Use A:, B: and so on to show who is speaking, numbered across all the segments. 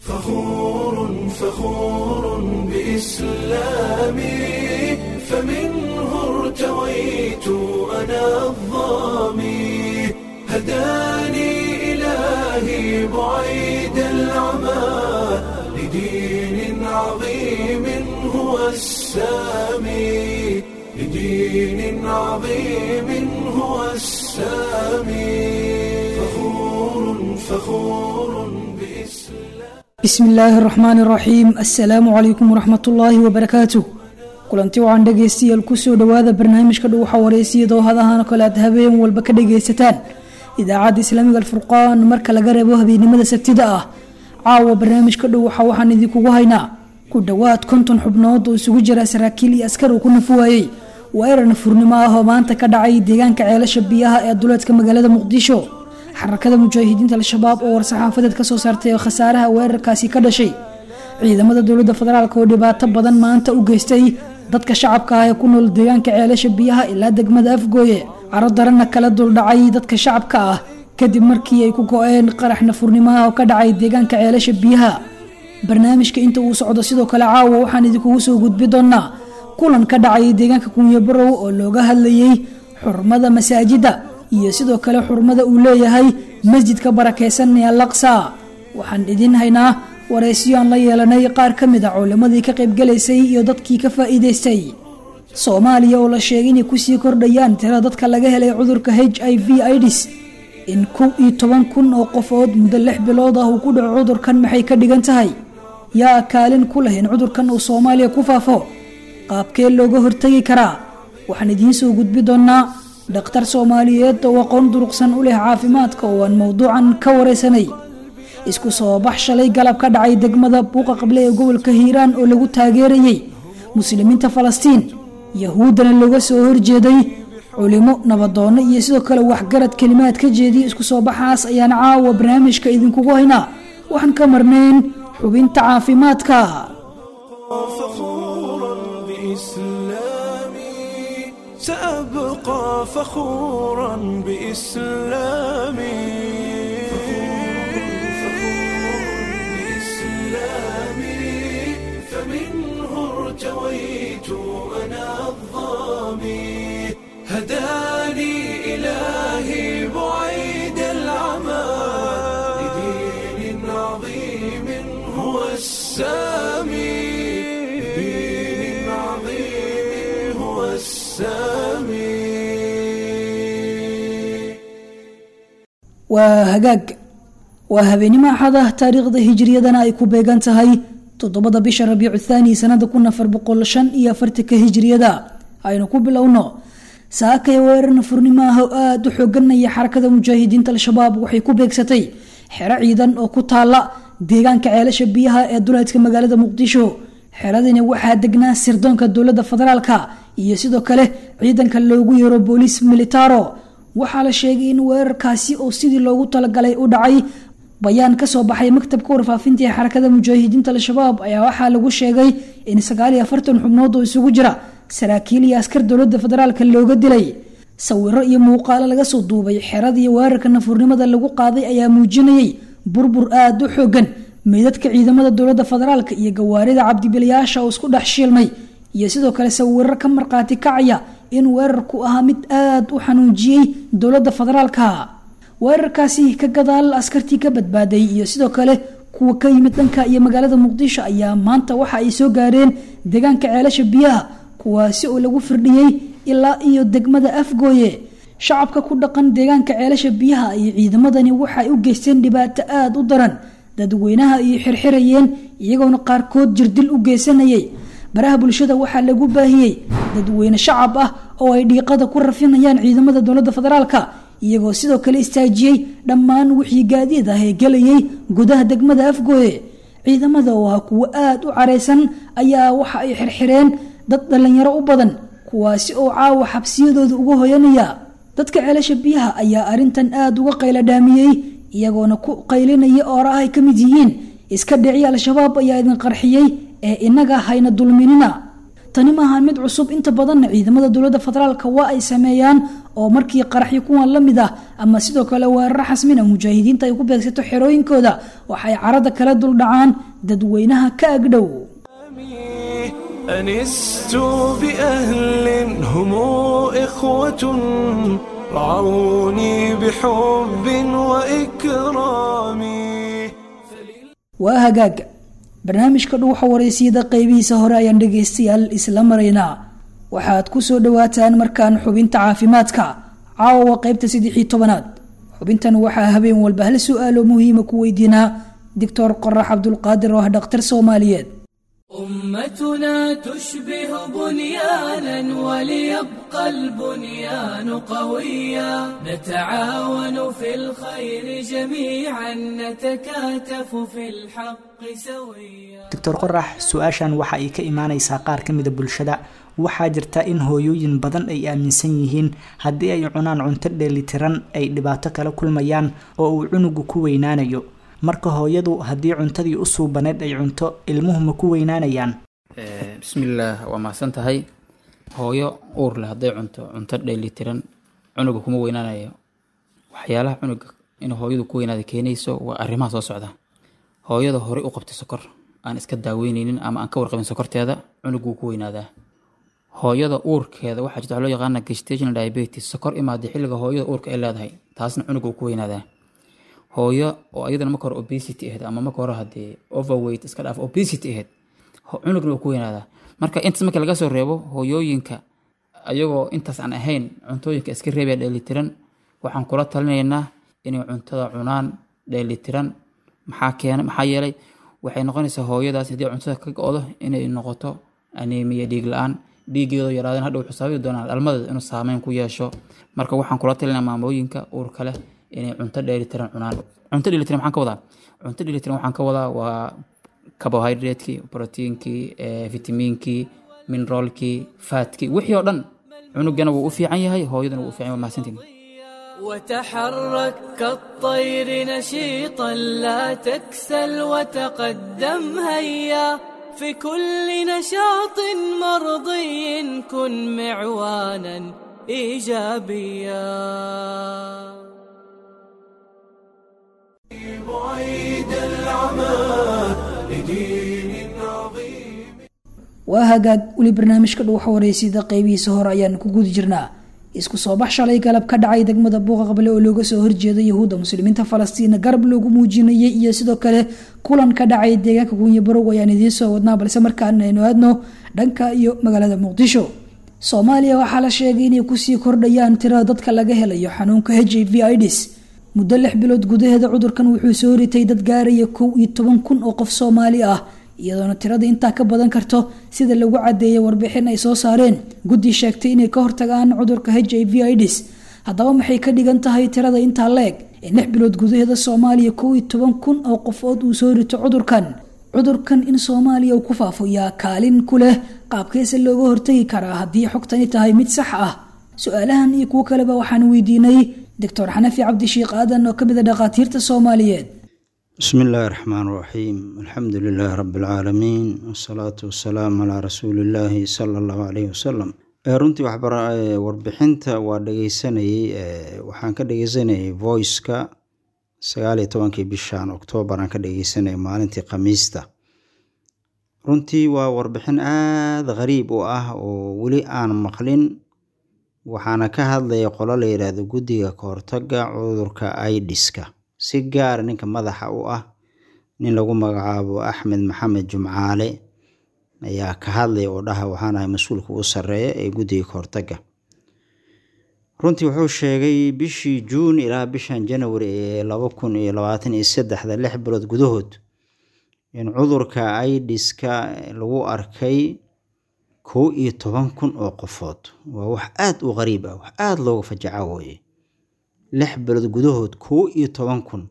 A: فخور فخور بإسلامي فمنه ارتويت أنا الظامي هداني إلهي بعيد العمى لدين عظيم هو السامي لدين عظيم هو السامي فخور فخور بإسلام
B: bismi illaahi araxmaani araxiim assalaamu calaykum waraxmat ullaahi wabarakaatuh kulanti waxaan dhegaystayaal kusoo dhowaada barnaamijka dhuuxa wareysiyadoo hadahan kale aad habeen walba ka dhagaysataan idaacadda islaamiga alfurqaan marka laga reebo habeennimada sabtida ah caawa barnaamijka dhuuxa waxaan idinkugu haynaa ku dhowaad konton xubnood oo isugu jira saraakiil iyo askar uu ku nafu waayey weerar nafurnimo ah oo maanta ka dhacay deegaanka ceelasha biyaha ee duleedka magaalada muqdisho xarakada mujaahidiinta al-shabaab oo war-saxaafadeed kasoo saartay oo khasaaraha weerarkaasi ka dhashay ciidamada dowladda federaalk oo dhibaato badan maanta u geystay dadka shacabka ah ee ku nool deegaanka ceelasha biyaha ilaa degmada afgooye caro daranna kala duldhacay dadka shacabka ah kadib markii ay ku go-een qarax nafurnimaha oo ka dhacay deegaanka ceelasha biyaha barnaamijka inta uu socdo sidoo kale caawa waxaan idinkugu soo gudbi doonaa kulan ka dhacay deegaanka kunyo barow oo looga hadlayay xurmada masaajida iyo sidoo kale xurmada uu leeyahay masjidka barakeysan ee alaqsa waxaan idin haynaa wareysyo aan la yeelanay qaar ka mid a culimadii ka qaybgalaysay iyo dadkii ka faa'iidaystay soomaaliya oo la sheegay inay kusii kordhayaan tira dadka laga helay cudurka h i v idis in kow iyo toban kun oo qofood muddo lix bilood ah uu ku dhaco cudurkan maxay ka dhigan tahay yaa kaalin ku leh in cudurkan uu soomaaliya ku faafo qaabkee looga hortegi karaa waxaan idiin soo gudbi doonaa dhakhtar soomaaliyeed oo aqoon duruqsan u leh caafimaadka oo aan mowduucan ka wareysanay isku soo bax shalay galab ka dhacay degmada buuqa qable ee gobolka hiiraan oo lagu taageerayey muslimiinta falastiin yahuuddana looga soo horjeeday culimo nabadoono iyo sidoo kale waxgarad kelimaad ka jeediya isku soo baxaas ayaan caawa barnaamijka idinkugu haynaa waxaan ka marnayn xubinta caafimaadka
A: فخورا بإسلامي سأبقى فخورا بإسلامي فمنه ارتويت أنا الظامي هداني إلهي بعيد العمى لدين عظيم هو السامي لدين عظيم هو السامي
B: waa hagaag waa habeenimo axad ah taariikhda hijriyadana ay ku beegan tahay toddobada bisha rabiicu thaani sanada kun afar boqol shan iyo afartanka hijriyada aynu ku bilowno saakaya weerar nafurnimo ah oo aada u xooganaya xarakada mujaahidiinta al-shabaab waxay ku beegsatay xero ciidan oo ku taala deegaanka ceelasha biyaha ee duleedka magaalada muqdisho xeradani waxaa degnaa sirdoonka dowlada federaalka iyo sidoo kale ciidanka loogu yeero booliis militaro waxaa la sheegay in weerarkaasi oo sidii loogu talagalay u dhacay bayaan kasoo baxay maktabka warfaafinta ee xarakada mujaahidiinta al-shabaab ayaa waxaa lagu sheegay in sagaal iyo afartan xubnood oo isugu jira saraakiil iyo askar dowlada federaalka looga dilay sawiro iyo muuqaalo laga soo duubay xeradii weerarka nafurnimada lagu qaaday ayaa muujinayay burbur aada u xoogan meydadka ciidamada dowlada federaalka iyo gawaarida cabdibilayaasha oo isku dhex shiilmay iyo sidoo kale sawiro ka markhaati kacaya in weerarku ahaa mid aada u xanuujiyey dowlada federaalka weerarkaasi ka gadaal askartii ka badbaaday iyo sidoo kale kuwa ka yimid dhanka iyo magaalada muqdisho ayaa maanta waxa ay soo gaareen deegaanka ceelasha biyaha kuwaasi oo lagu firdhiyey ilaa iyo degmada afgooye shacabka ku dhaqan deegaanka ceelasha biyaha iyo ciidamadani waxaay u geysteen dhibaato aada u daran dadweynaha ay xirxirayeen iyagoona qaarkood jirdil u geysanayay baraha bulshada waxaa lagu baahiyey dadweyne shacab ah oo ay dhiiqada ku rafinayaan ciidamada dowlada federaalka iyagoo sidoo kale istaajiyey dhammaan wixii gaadiid ah ee gelayay gudaha degmada afgooye ciidamada oo ah kuwo aada u careysan ayaa waxa ay xirxireen dad dhalinyaro u badan kuwaasi oo caawa xabsiyadooda uga hoyanaya dadka ceelasha biyaha ayaa arintan aada uga qayla dhaamiyey iyagoona ku qaylinaya oora ah ay ka mid yihiin iska dhici al-shabaab ayaa idin qarxiyey ee inaga hayna dulminina tani maahan mid cusub inta badanna ciidamada dowladda federaalka waa ay sameeyaan oo markii qaraxyo kuwan la mid ah ama sidoo kale weeraro xasmina mujaahidiinta ay ku beegsato xerooyinkooda waxay carada kala duldhacaan dadweynaha ka agdhow
A: أنست بأهل هم إخوة رعوني بحب وإكرام
B: waa hagaaga barnaamijka dhuuxa wareysiyada qeybihiisa hore ayaan dhegaystayaal isla maraynaa waxaad ku soo dhawaataan markaan xubinta caafimaadka caawa qeybta saddexii tobanaad xubintan waxaa habeen walba hal su-aalo muhiima ku weydiinaa doctor qorax cabdulqaadir oo ah dhakhtar soomaaliyeed
C: أمتنا تشبه بنيانا وليبقى البنيان قويا نتعاون في الخير جميعا نتكاتف في الحق سويا
D: doctor qorax su-aashan waxa ay ka imaaneysaa qaar ka mida bulshada waxaa jirta in hooyooyin badan ay aaminsan yihiin haddii ay cunaan cunto dheelitiran ay dhibaato kala kulmayaan oo uu cunugu ku weynaanayo marka hooyadu haddii cuntadii u suubaneed ay cunto ilmuhu ma ku weynaanayaan
E: bismillaah waa mahadsan tahay hooyo uur leh hadday cunto cunto dheelitiran cunuga kuma weynaanayo waxyaalaha cunuga in hooyadu ku weynaada keenayso waa arrimaha soo socda hooyada horey u qabtay sokor aan iska daaweyneynin ama aan ka warqabin sokorteeda cunug wuu ku weynaadaa hooyada uurkeeda waxaa jirta waxa loo yaqaana gestational diabetes sokor imaada xilliga hooyada uurka ay leedahay taasna cunug wuu ku weynaadaa hooyo oo ayadana marka hore obesity ahayd ama marka hore haddee overweight iska dhaaf obesity ahayd ho- cunugna wuu ku weynaadaa marka intaas marka laga soo reebo hooyooyinka ayagoo intaas aan ahayn cuntooyinka iska reebaya dheelitiran waxaan kula talinaynaa inay cuntada cunaan dheelitiran maxaa keena maxaa yeelay waxay noqonaysaa hooyadaas haddii cuntada ka go-do inay noqoto aneemiya dhiig la-aan dhiigeedo yaraadeen hadha wuxuu sababi doonaa dhalmadeeda inuu saameyn ku yeesho marka waxaan kula talinaa maamooyinka uurka leh inay cunto dheelitiran cunaan cunto dheelitiran maxaan ka wadaa cunto dheelitiran waxaan ka wadaa waa carbohydratekii proteinkii vitamiinkii mineraalkii faatkii wixii oo dhan cunugana wuu u fiican yahay hooyadana wuu u fiican yahay waa mahadsantiin
C: وتحرك كالطير نشيطا لا تكسل وتقدم هيا في كل نشاط مرضي كن معوانا ايجابيا
A: بعيد العمى لدين عظيم
B: waa hagaag weli barnaamijka dhuuxa wareysida qeybihiisa hore ayaan ku guda jirnaa isku soo bax shalay galab ka dhacay degmada buuqa qable oo looga soo horjeeda yahuudda muslimiinta falastiina garab loogu muujinayay iyo sidoo kale kulan ka dhacay deegaanka gunya barow ayaan idiin soo wadnaa balse markaan aynu aadno dhanka iyo magaalada muqdisho soomaaliya waxaa la sheegay inay kusii kordhayaan tirada dadka laga helayo xanuunka h i v ids muddo lix bilood gudaheeda cudurkan wuxuu soo ritay dad gaaraya kow iyo toban kun oo qof soomaali ah iyadoona tirada intaa ka badan karto sida lagu cadeeyay warbixin ay soo saareen guddi sheegtay inay ka hortagaan cudurka h i v ids haddaba maxay ka dhigan tahay tirada intaa la-eg in lix bilood gudaheeda soomaaliya kow iyo toban kun oo qofood uu soo rito cudurkan cudurkan in soomaaliya uu ku faafo yaa kaalin ku leh qaabkeese looga hortagi karaa haddii xogtani tahay mid sax ah su-aalahan iyo kuwo kaleba waxaan weydiinay doctor xanafi cabdishiikh aadan oo kamid a dhakhaatiirta soomaaliyeed
F: بسم الله الرحمن الرحيم الحمد لله رب العالمين والصلاة والسلام على رسول الله صلى الله عليه وسلم Eh, runtii waxbara eh, warbixinta waa dhegeysanayey eh, waxaan ka dhegeysanayay voiceka sagaal iyo tobankii bishan oktoobar aan ka dhegeysanayay maalintii khamiista runtii waa warbixin aada khariib u ah oo weli aan maqlin waxaana ka hadlaya qolo la yidhaahdo guddiga kahortaga cudurka idiska si gaara ninka madaxa u ah nin lagu magacaabo axmed maxamed jumcaale ayaa ka hadlaya oo dhaha waxaan ahay mas-uulka ugu sarreeya ee guddiga kahortaga runtii wuxuu sheegay bishii juun ilaa bishan janawari ee laba kun iyo labaatan iyo saddexda lix bilood gudahood in cudurka idiska lagu arkay kow iyo toban kun oo qofood waa wax aada u qariib ah wax aada looga fajaca wooye lix bilood gudahood kow iyo toban kun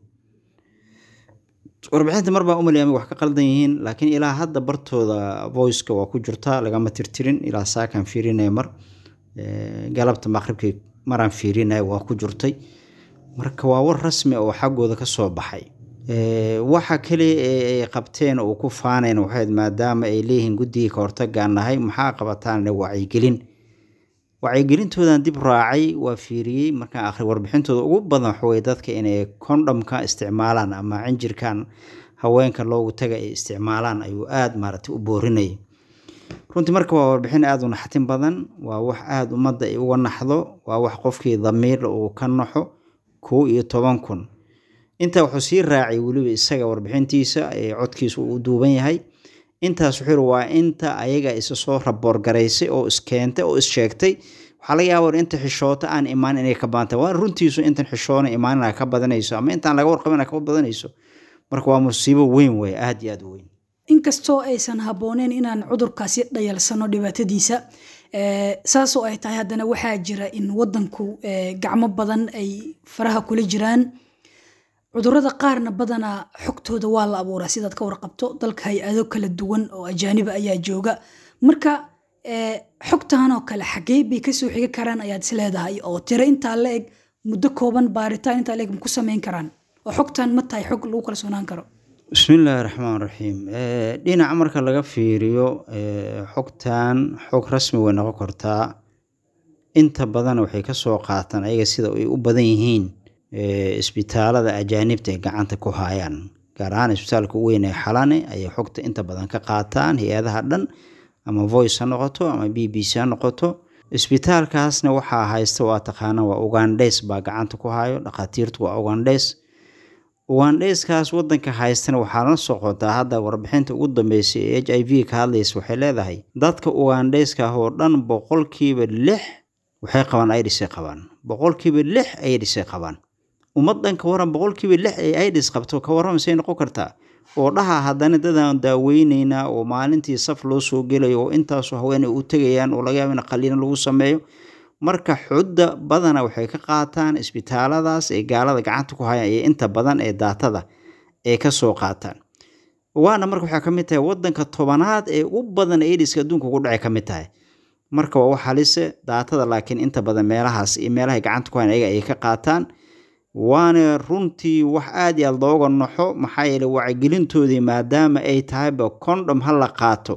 F: warbixinta mar baa umalaya wax ka qaldan yihiin laakiin ilaa hadda bartooda voiceka waa ku jirtaa lagama tirtirin ilaa saakan fiirinaya mar galabta maqribkii maraan fiirinaya waa ku jirtay marka waa war rasmi oo xaggooda ka soo baxay waxa kaliya ee ay qabteen oo ku faanayn waxayd maadaama ay leeyihiin guddigii ka hortagaan nahay maxaa qabataan wacyigelin wacyigelintoodan dib raacay waa fiiriyey markaan akhri warbixintooda ugu badan waxaweye dadka inay kondhamka isticmaalaan ama cinjirkan haweenka loogu taga ay isticmaalaan ayuu aada maaragtay u boorinayay runtii marka waa warbixin aada u naxtin badan waa wax aada ummadda ay uga naxdo waa wax qofkii damiirla uu ka naxo kow iyo toban kun intaa wuxuu sii raacay weliba isaga warbixintiisa ee codkiisa uu duuban yahay intaas wuxuu yiri waa inta ayaga isa soo raboorgaraysay oo iskeentay oo issheegtay waxaa laga yaaba inta xishoota aan imaan inay ka badanta waa runtiisu intan xishoona imaanina ka badanayso ama intaan laga warqabina ka badanayso marka waa musiibo weyn wey aada iyo aada u weyn
B: inkastoo aysan habbooneyn inaan cudurkaasi dhayalsano dhibaatadiisa saasoo ay tahay haddana waxaa jira in wadanku gacmo badan ay faraha kula jiraan cudurada qaarna badanaa xogtooda waa la abuuraa sidaad ka warqabto dalka hay-ado kala duwan oo ajaaniba ayaa jooga marka xogtan oo kale xagee bay kasoo xigi karaan ayaad is leedahay oo tiro intaa la eg muddo kooban baaritaan intaa la eg ma ku samayn karaan oo xogtan ma tahay xog lagu kalsoonaan karo
F: bismillaahi raxmaan raxiim dhinaca marka laga fiiriyo xogtan xog rasmi way noqon kartaa inta badan waxay kasoo qaataan ayaga sida ay u badan yihiin isbitaalada ajaanibta ay gacanta ku haayaan gaar ahaan isbitaalka u weyn ee xalane ayay xogta inta badan ka qaataan hay-adaha dhan ama voice ha noqoto ama b b c ha noqoto isbitaalkaasna waxaa haysta waa taqaana waa ugandhes baa gacanta ku hayo dhakhaatiirtu waa ugandhes ugandheskaas wadanka haystana waxaa la socotaa hadda warbixinta ugu dambeysay ee h i v ka hadlaysa waxay leedahay dadka ugandheska ah oo dhan boqolkiiba lix waxay qabaan idisay qabaan boqolkiiba lix idisay qabaan ummadan ka waran boqolkiiba lix ay idis qabto ka warramaysay noqon kartaa oo dhaha haddana dadaan daaweyneynaa oo maalintii saf loo soo gelayo oo intaasoo haween ay u tegayaan oo laga yaaba in qaliina lagu sameeyo marka xudda badana waxay ka qaataan isbitaaladaas ee gaalada gacanta ku hayaan iyo inta badan ee daatada ay kasoo qaataan waana marka waxaa ka mid tahay wadanka tobanaad ee u badan idiska adduunka ugu dhacay ka mid tahay marka waa wax halise daatada laakiin inta badan meelahaas iyo meelahay gacanta ku hayan ayaga ay ka qaataan waana runtii wax aada iyo aada looga naxo maxaa yeele wacyigelintoodii maadaama ay tahayba condom ha la qaato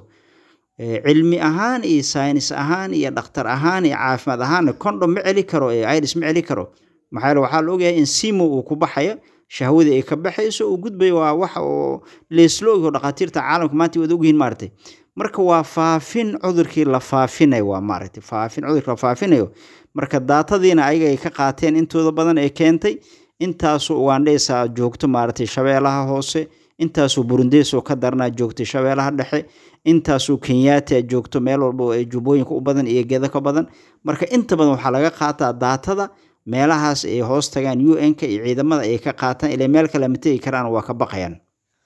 F: cilmi ahaan iyo saynis ahaan iyo dhakhtar ahaan iyo caafimaad ahaan condom ma celi karo idis ma celi karo maxaa yeele waxaa la ogyahay in simo uu ku baxayo shahwadii ay ka baxayso uu gudbayo waa wax oo leeslo ogyaho dhakhaatiirta caalamka maanta waad ogyihiin maaragtay marka waa faafin cudurkii la faafinayo waa maaragtay faafin cudurkii la faafinayo marka daatadiina ayaga ay ka qaateen intooda badan ee keentay intaasoo ugandheysa joogto maaragtay shabeelaha hoose intaasoo burundeysoo ka darnaa joogtay shabeelaha dhexe intaasoo kenyaati joogto meel walba oo ay jubbooyinka u badan iyo gedo ka badan marka inta badan waxaa laga qaataa daatada meelahaas ay hoos tagaan u n-ka iyo ciidamada ay ka qaataan ilaa meel kale ma tegi karaan waa ka baqayaan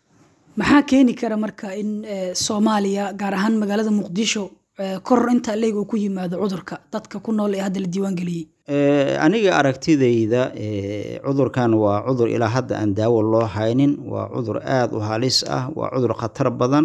B: maxaa keeni kara marka in soomaaliya gaar ahaan magaalada muqdisho koror intaa leeg uu ku yimaado cudurka dadka ku nool ee hadda la diiwaan geliyey
F: aniga aragtidayda cudurkan waa cudur ilaa hadda aan daawo loo haynin waa cudur aada u halis ah waa cudur khatar badan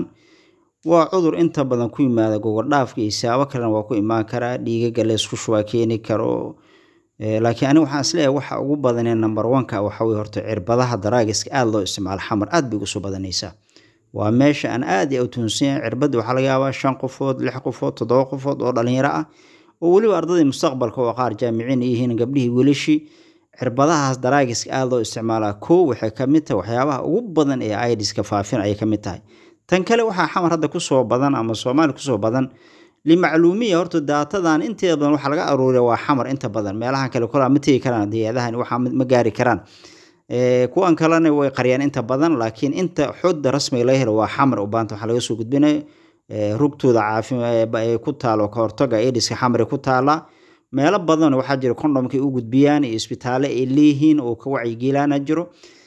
F: waa cudur inta badan ku yimaada gogodhaafka iyo siyaabo kalena waa ku imaan karaa dhiigaga leysku shubaa keeni karo laakiin aniga waxaan isleeyahay waxa ugu badanee number oneka waxa weye horta cirbadaha daraagiska aada loo isticmaalo xamar aada bay ugu soo badanaysaa waa meesha aan aada iyo utuunsan yahay cirbadii waxaa laga yaabaa shan qofood lix qofood toddoba qofood oo dhalinyaro ah oo weliba ardadii mustaqbalka oo qaar jaamiciin yihiin gabdhihii welishii cirbadahaas daraagiska aada loo isticmaalaa kow waxay kamid tahay waxyaabaha ugu badan ee idiska faafin ayay kamid tahay tan kale waxaa xamar hadda kusoo badan ama soomaaliya kusoo badan limacluumiya horta daatadan inteeda badan waxaa laga aruuriya waa xamar inta badan meelahan kale kolaa ma tegi karaan hay-adahan waxaa ma gaari karaan kuwan kalena way qariyaan inta badan laakiin inta xooda rasmiga laga helo waa xamar u baanta waxaa laga soo gudbinayo rugtooda caafimaad ku taalo kahortaga ediska xamari ku taala meelo badan waxaa jira kondomka u gudbiyaan iyo isbitaale ay leeyihiin oo ka wacyigeelaana jiro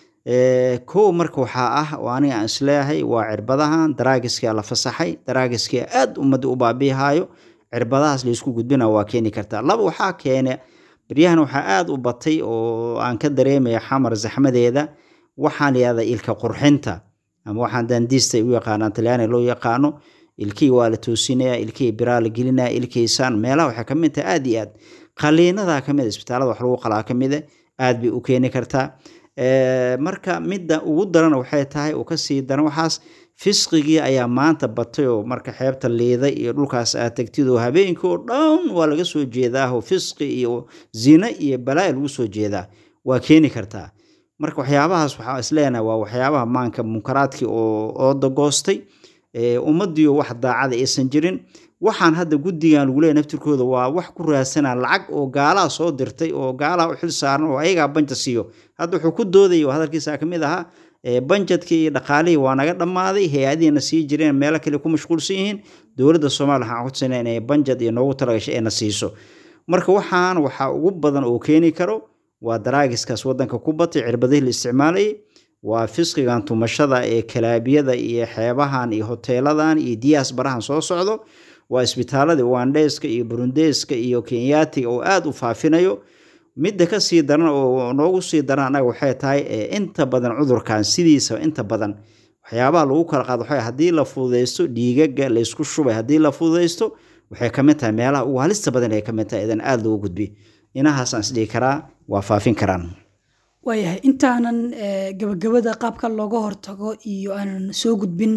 F: kow marka waxaa ah oo aniga aan isleeyahay waa cirbadahan daraagiska la fasaxay daraagiska aada ummadda u baabiihaayo cirbadahaas laysku gudbina waa keeni kartaa laba waxaa keene baryahan waxaa aada u batay oo aan ka dareemaya xamar zaxmadeeda waxaan layihahda ilka qurxinta ama waxaan dandiista u yaqaanaan talyaaniga loo yaqaano ilkii waa la toosinaya ilkii biraa la gelinaya ilkiisaan meelaha waxay kamid tahay aada iyo aad qaliinada kamid isbitaalada wax lagu qalaa kamida aada bay u keeni kartaa marka midda ugu daran waxay tahay uu kasii daran waxaas fisqigii ayaa maanta batay oo marka xeebta liiday iyo dhulkaas aad tegtid oo habeenkii oo dhan waa laga soo jeedaa oo fisqi iyo zina iyo balaa'i lagu soo jeedaa waa keeni kartaa marka waxyaabahaas waxaa isleenahay waa waxyaabaha maanka munkaraadkii oo oodagoostay ummadiio wax daacada aysan jirin waxaan hadda guddigan lagu leeya naftirkooda waa wax ku raadsanaa lacag oo gaalaha soo dirtay oo gaalaha u xil saaran oo ayagaa banja siiyo hadda wuxuu ku doodaya oo hadalkiisa ka mid ahaa banjadkii iyo dhaqaalihii waa naga dhammaaday hay-adihiina sii jireen meelo kale ku mashquulsan yihiin dowladda soomaaliya waxaan codsanaa inay banjad iyo noogu talagashay ayna siiso marka waxaan waxaa ugu badan oo keeni karo waa daraagiskaas wadanka ku batay cirbadihii la isticmaalayay waa fisqigan tumashada ee kalaabiyada iyo xeebahan iyo hoteeladan iyo diyaas barahan soo socdo waa isbitaaladii ugandeska iyo burundeska iyo kenyaatiga oo aada u faafinayo midda kasii daran oo noogu sii daran anaga waxay tahay inta badan cudurkan sidiisaba inta badan waxyaabaha lagu kala qaado waxay haddii la fududaysto dhiigaga laysku shubay haddii la fududaysto waxay kamid tahay meelaha ugu halista badan ay kamid tahay idan aada loogu gudbi inahaasaan isdhihi karaa waa faafin karaan
B: waayahay intaanan gabagabada qaabka looga hortago iyo aanan soo gudbin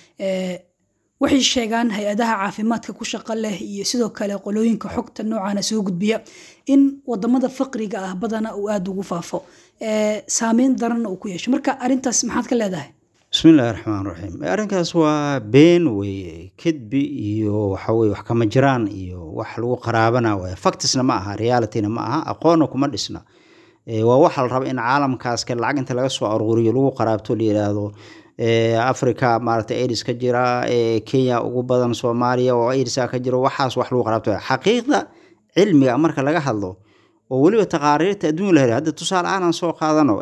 B: waxay sheegaan hay-adaha caafimaadka ku shaqo leh iyo sidoo kale qolooyinka xogta noocaana soo gudbiya in wadamada faqriga ah badana uu aada ugu faafo saameyn daranna uu ku yeesho marka arintaas maxaad ka leedahay
F: bismillahi raxmaan raxiim arrinkaas waa been weye kedbi iyo waxaweye wax kama jiraan iyo wax lagu qaraabana waay factisna ma aha realityna ma aha aqoonna kuma dhisna waa waxa la raba in caalamkaas ka lacag inta laga soo aruuriyo lagu qaraabto la yidhaahdo africa maaragtay aids ka jira kenya ugu badan soomaaliya oo aidsa ka jiro waxaas wax lagu qaraabto xaqiiqda cilmiga marka laga hadlo oo weliba taqaariirta adduunya la hela hadda tusaale aanan soo qaadano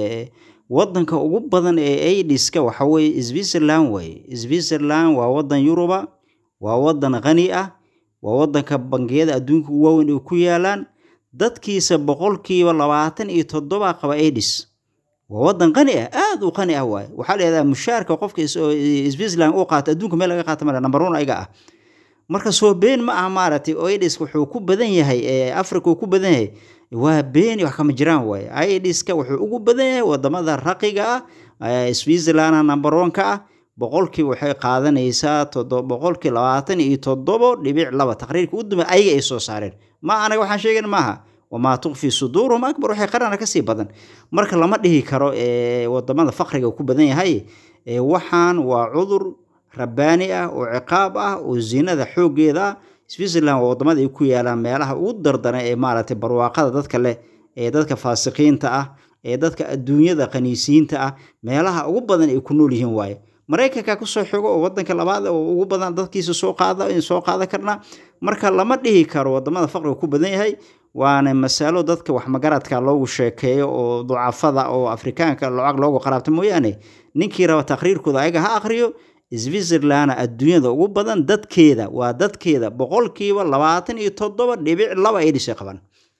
F: wadanka ugu badan ee aidiska waxa weye switzerland waye switzerland waa wadan yuruba waa wadan qani ah waa wadanka bangiyada adduunka ugu waaweyn ay ku yaalaan dadkiisa boqolkiiba labaatan iyo toddoba qaba aidis waa wadan qani ah aada u qani ah waaye waxaa layihahdaa mushaarka qofka switzerland uu qaato adduunka meel laga qaata male number one ayaga ah marka soo been ma aha maaragtay aidis wuxuu ku badan yahay africa uu ku badan yahay waa beeni wax kama jiraan waaye aidiska wuxuu ugu badan yahay wadamada raqiga ah switzerland number one ka ah boqolkii waxay qaadanaysaa boqolkii labaatan iyo toddobo dhibic laba taqriirka u dambe ayaga ay soo saareen ma anaga waxaan sheegan maaha wamaa tukfi suduuruhum akbar waxay qarana kasii badan marka lama dhihi karo wadamada faqriga ku badan yahay waxaan waa cudur rabbaani ah oo ciqaab ah oo zinada xoogeeda ah switzerland waa wadamada ay ku yaalaan meelaha ugu dardaran ee maaragtay barwaaqada dadka leh ee dadka faasiqiinta ah ee dadka adduunyada qaniisiyiinta ah meelaha ugu badan ay ku nool yihiin waaye maraykanka kusoo xigo oo wadanka labaad oo ugu badan dadkiisa soo qaada soo qaadan karnaa marka lama dhihi karo wadamada faqriga ku badan yahay waana masalo dadka wax magaradka loogu sheekeeyo oo ducafada oo afrikaanka lacag loogu qaraabta mooyaane ninkii raba taqriirkooda ayaga ha akriyo switzerland adduunyada ugu badan dadkeeda waa dadkeeda boqolkiiba labaatan iyo toddoba dhibic laba ay dhisay qaban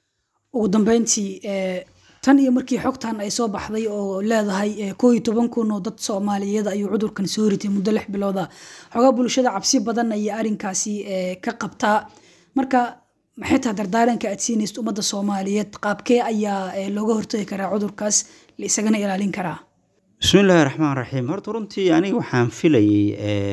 B: ugu dambeyntii tan iyo markii xogtan ay soo baxday oo leedahay koo iyo toban kun oo dad soomaaliyeed ayuu cudurkan soo ritay muddo lix bilooda xogaa bulshada cabsi badan ayay arrinkaasi ka qabtaa marka maxay tahay dardaaranka aad siinaysid ummadda soomaaliyeed qaabkee ayaa looga hortagi karaa cudurkaas la isagana ilaalin karaa
F: bismillaahi raxmaan raxiim horta runtii aniga waxaan filayey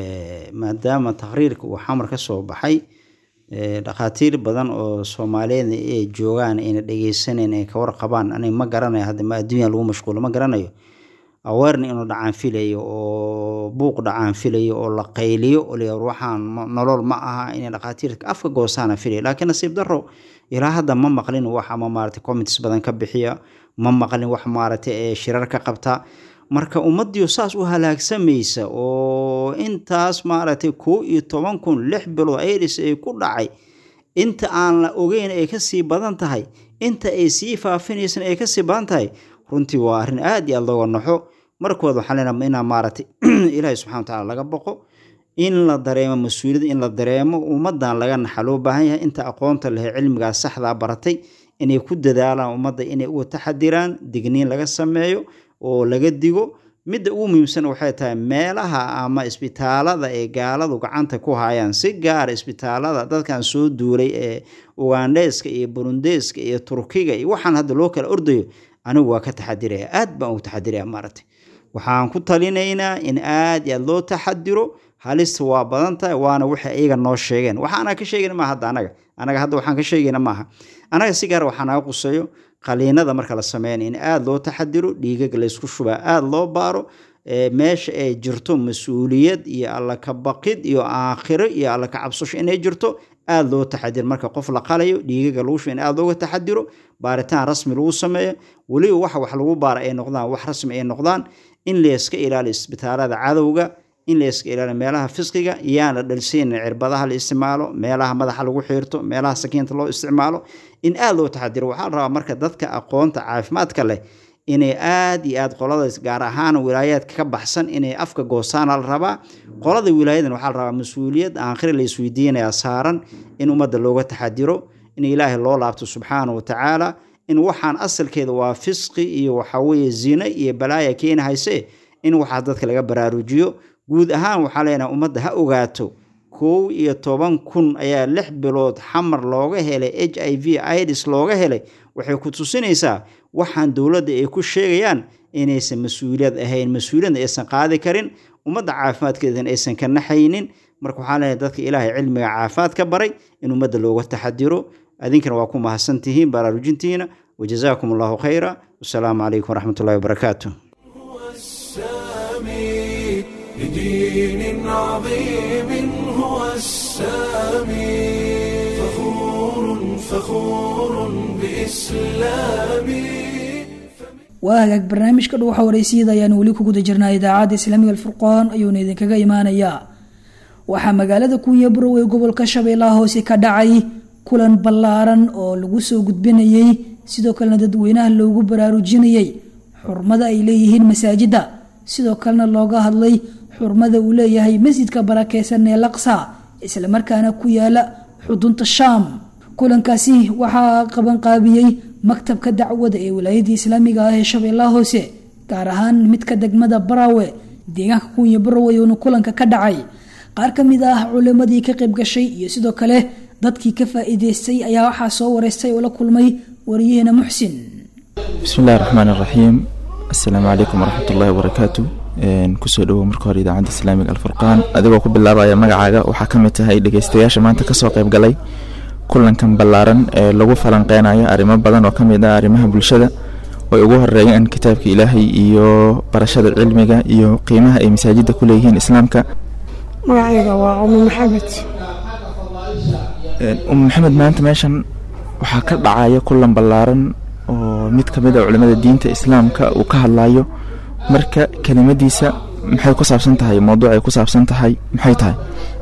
F: maadaama taqriirka uu xamar ka soo baxay dhakhaatiir badan oo soomaaliyeed ay joogaan ayna dhegeysaneyn ay ka warqabaan aniga ma garanayo hadda ma adduunya lagu mashquulo ma garanayo aweerna inuu dhacaan filayo oo buuq dhacaan filayo oo la qayliyo oo la waxaan nolol ma aha inay dhakhaatiirka afka goosaana filayo laakiin nasiib daro ilaa hadda ma maqlin wax ama maaragtay comments badan ka bixiya ma maqlin wax maaragtay shirar ka qabta marka ummaddiio saas u halaagsamaysa oo intaas maaragtay kow iyo toban kun lix bilood aids ay ku dhacay inta aan la ogeyn ay kasii badan tahay inta ay sii faafinaysan ay kasii badan tahay runtii waa arrin aada iyo aada looga naxo markooda waxaan leenaha inaa maaragtay ilaahay subxana wa tacaala laga boqo in la dareemo mas-uuliyad in la dareemo ummaddan laga naxa loo baahan yahay inta aqoonta lehe cilmigaa saxdaa baratay inay ku dadaalaan ummadda inay uga taxadiraan digniin laga sameeyo oo laga digo midda ugu muhiimsan waxay tahay meelaha ama isbitaalada ee gaaladu gacanta ku hayaan si gaara isbitaalada dadkan soo duulay ee ugandheeska iyo burundeeska iyo turkiga iyo waxaan hadda loo kala ordayo anigu waa ka taxadiraya aad baan ugu taxadiraya maaragtay waxaan ku talinaynaa in aad iyo aad loo taxadiro halista waa badan tahay waana waxay iyaga noo sheegeen waxaana ka sheegayna maaha hadda anaga anaga hadda waxaan ka sheegayna maaha anaga si gaar waxaa naga quseeyo qaliinada marka la sameynaya in aada loo taxadiro dhiigag laysku shubaa aada loo baaro meesha ay jirto mas-uuliyad iyo alla ka baqid iyo aakhiro iyo alla ka cabsasho inay jirto aada loo taxadiro marka qof la qalayo dhiigaga lagu shuba in aada looga taxadiro baaritaan rasmi lagu sameeyo weliba waxa wax lagu baara ay noqdaan wax rasmi ay noqdaan in layska ilaaliyo isbitaalada cadowga in layska ilaaliyo meelaha fisqiga iyaan la dhalsiinin cirbadaha la isticmaalo meelaha madaxa lagu xiirto meelaha sakiinta loo isticmaalo in aada loo taxadiro waxaa la rabaa marka dadka aqoonta caafimaadka leh inay aada iyo aada qoladaas gaar ahaan wilaayaadka ka baxsan inay afka goostaana la rabaa qolada wilaayadan waxaa la rabaa mas-uuliyad aakhire la isweydiinayaa saaran in ummadda looga taxadiro in ilaahay loo laabto subxaana wa tacaala in waxaan asalkeeda waa fisqi iyo waxaweeye zine iyo balaaya keeni hayse in waxaas dadka laga baraarujiyo guud ahaan waxaa leenaha ummadda ha ogaato kow iyo toban kun ayaa lix bilood xamar looga helay h i v ids looga helay waxay ku tusinaysaa waxaan dowladda ay ku sheegayaan inaysan mas-uuliyad ahayn mas-uuliyadna aysan qaadi karin ummadda caafimaadkeedan aysan ka naxaynin marka waxaa leenahay dadka ilaahay cilmiga caafimaad ka baray in ummadda looga taxadiro adinkana waa ku mahadsantihiin baraarujintiina wajazaakum allahu khayra wasalaamu calaykum waraxmat ullahi wabarakaatu
A: السامي لدين عظيم هو السامي فخور فخور بإسلامي
B: waa hagaag barnaamijka dhuuxa wareysiyada ayaanu weli ku guda jirnaa idaacadda islaamiga alfurqaan ayuuna idinkaga imaanayaa waxaa magaalada kunya burow ee gobolka shabeellaha hoose ka dhacay kulan ballaaran oo lagu soo gudbinayey sidoo kalena dadweynaha loogu baraarujinayey xurmada ay leeyihiin masaajidda sidoo kalena looga hadlay xurmada uu leeyahay masjidka barakeysan ee laqsa islamarkaana ku yaala xudunta shaam kulankaasi waxaa qabanqaabiyey maktabka dacwada ee wilaayadii islaamiga ah ee shabeellaha hoose gaar ahaan midka degmada baraawe deegaanka kunya barow ayuuna kulanka ka dhacay qaar ka mid ah culimadii ka qayb gashay iyo sidoo kale dadkii ka faa-iideystay ayaa waxaa soo wareystay oo la kulmay wariyaheena muxsin
G: bismi illahi raxmaan iraxiim assalaamu calaykum waraxmat ullahi wabarakaatu kusoo dhowow marka hore idaacadda islaamiga alfurqaan adigoo ku bilaabaya magacaaga waxaa ka mid tahay dhegeystayaasha maanta kasoo qayb galay kulankan ballaaran ee lagu falanqeynayo arrimo badan oo ka mid ah arrimaha bulshada oy ugu horeeyaan kitaabka ilaahay iyo barashada cilmiga iyo qiimaha ay masaajidda ku leeyihiin islaamka
H: magacayga waa umi maxamed
G: umu maxamed maanta meeshan waxaa ka dhacaya kulan ballaaran oo mid ka mid a culimada diinta islaamka uu ka hadlayo marka kelimadiisa maxay ku saabsan tahay mawduucay ku saabsan tahay maxay tahay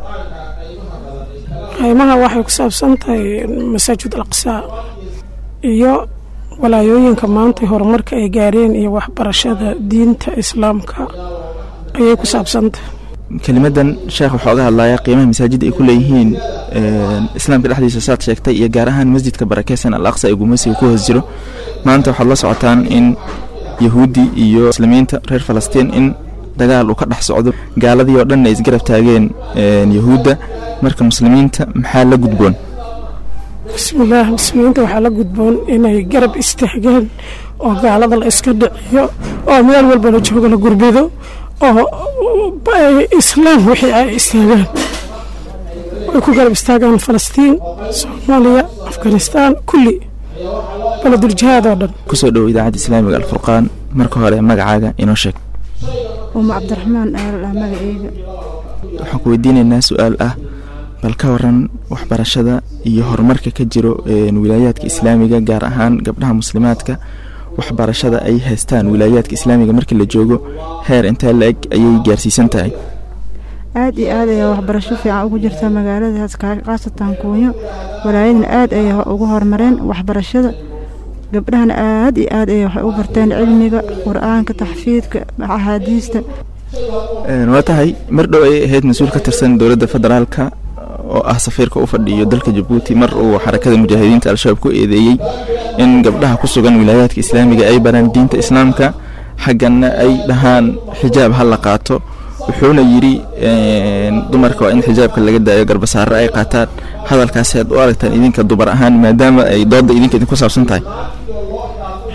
H: qaymaha waxay ku saabsan tahay masaajid alaqsaa iyo walaayooyinka maanta horumarka ay gaareen iyo waxbarashada diinta islaamka ayay ku saabsantahay
G: kelimadan sheekh waxaa oga hadlaya qiimaha masaajidda ay ku leeyihiin islaamka dhexdiisa saad sheegtay iyo gaar ahaan masjidka barakeysan al aqsa ee gumeysiga ku hoos jiro maanta waxaad la socotaan in yahuudi iyo muslimiinta reer falastiin in dagaal uu ka dhex socdo gaaladii oo dhan ay isgarab taageen yahuudda marka muslimiinta maxaa la gudboon
H: bismillaah muslimiinta waxaa la gudboon inay garab istaagaan oo gaalada la iska dhiciyo oo meel walba la joogo la gurbido oo islaam wixii ay istaagaan way ku garab istaagaan falastiin soomaaliya afghanistaan kulli baladuljihaad oo dhan
G: kusoo dhowo idaacadda islaamiga alfurqaan marka hore magacaaga inoo sheeg
I: uma cabdiraxmaan aalalaa magaceyga
G: waxaan ku weydiinaynaa su-aal ah bal ka waran waxbarashada iyo horumarka ka jiro wilaayaadka islaamiga gaar ahaan gabdhaha muslimaadka waxbarashada ay haystaan wilaayaadka islaamiga markii la joogo heer intee la-eg ayay gaarsiisan tahay
I: aad iyo aad ayaa waxbarasho fiican ugu jirta magaaladaas khaasatan kuunyo walaayadana aad ayay ugu horumareen waxbarashada gabdhahana aad iyo aad ayay waxay u barteen cilmiga qur-aanka taxfiidka axaadiista
G: waa tahay mar dhow ayay ahayd mas-uul ka tirsan dowladda federaalka oo ah safiirka u fadhiyo dalka jabuuti mar uu xarakada mujaahidiinta al-shabaab ku eedeeyey in gabdhaha ku sugan wilaayaadka islaamiga ay baraan diinta islaamka xaggana ay dhahaan xijaab ha la qaato wuxuuna yidhi dumarka waa in xijaabka laga daayo garbasaare ay qaataan hadalkaasi aad u aragtaan idinka dumar ahaan maadaama ay dooda idinka idinku saabsan tahay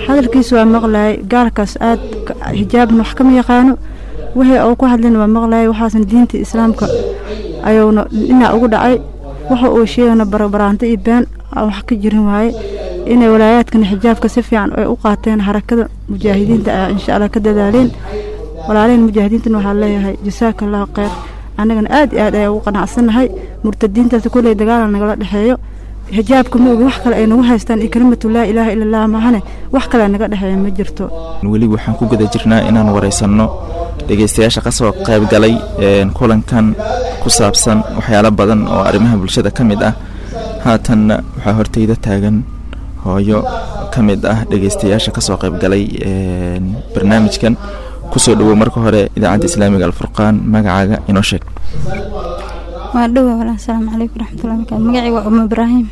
I: hadalkiisa waa maqlayay gaalkaas aad xijaabna wax kama yaqaano wixii uu ku hadlina waa maqlayay waxaasna diinta islaamka ayuuna dhinac ugu dhacay waxa uu sheegana barabaraanto iyo been aan wax ka jirin waaye inay walaayaadkana xijaabka si fiican ay u qaateen harakada mujaahidiinta ayaa insha allah ka dadaaleen walaalehen mujaahidiintana waxaa leeyahay jasaaka allahu kheyr annagana aad iyo aad ayaa ugu qanacsannahay murtadiintaas kulley dagaala nagala dhexeeyo xijaabka ma ogi wax kale ay nagu haystaan iyo kelimatu laa ilaaha ila allah maahane wax kale naga dhexeeya ma jirto
G: weli waxaan ku guda jirnaa inaan waraysanno dhegaystayaasha kasoo qayb galay kulankan ku saabsan waxyaalo badan oo arrimaha bulshada ka mid ah haatanna waxaa horteyda taagan hooyo ka mid ah dhegaystayaasha kasoo qayb galay barnaamijkan kusoo dhawow marka hore idaacadda islaamiga alfurqaan magacaaga inoo sheeg
J: waa dhowa walaa asalaamu calaykum waraxmatullahi barakaatu magacii waa umo ibraahim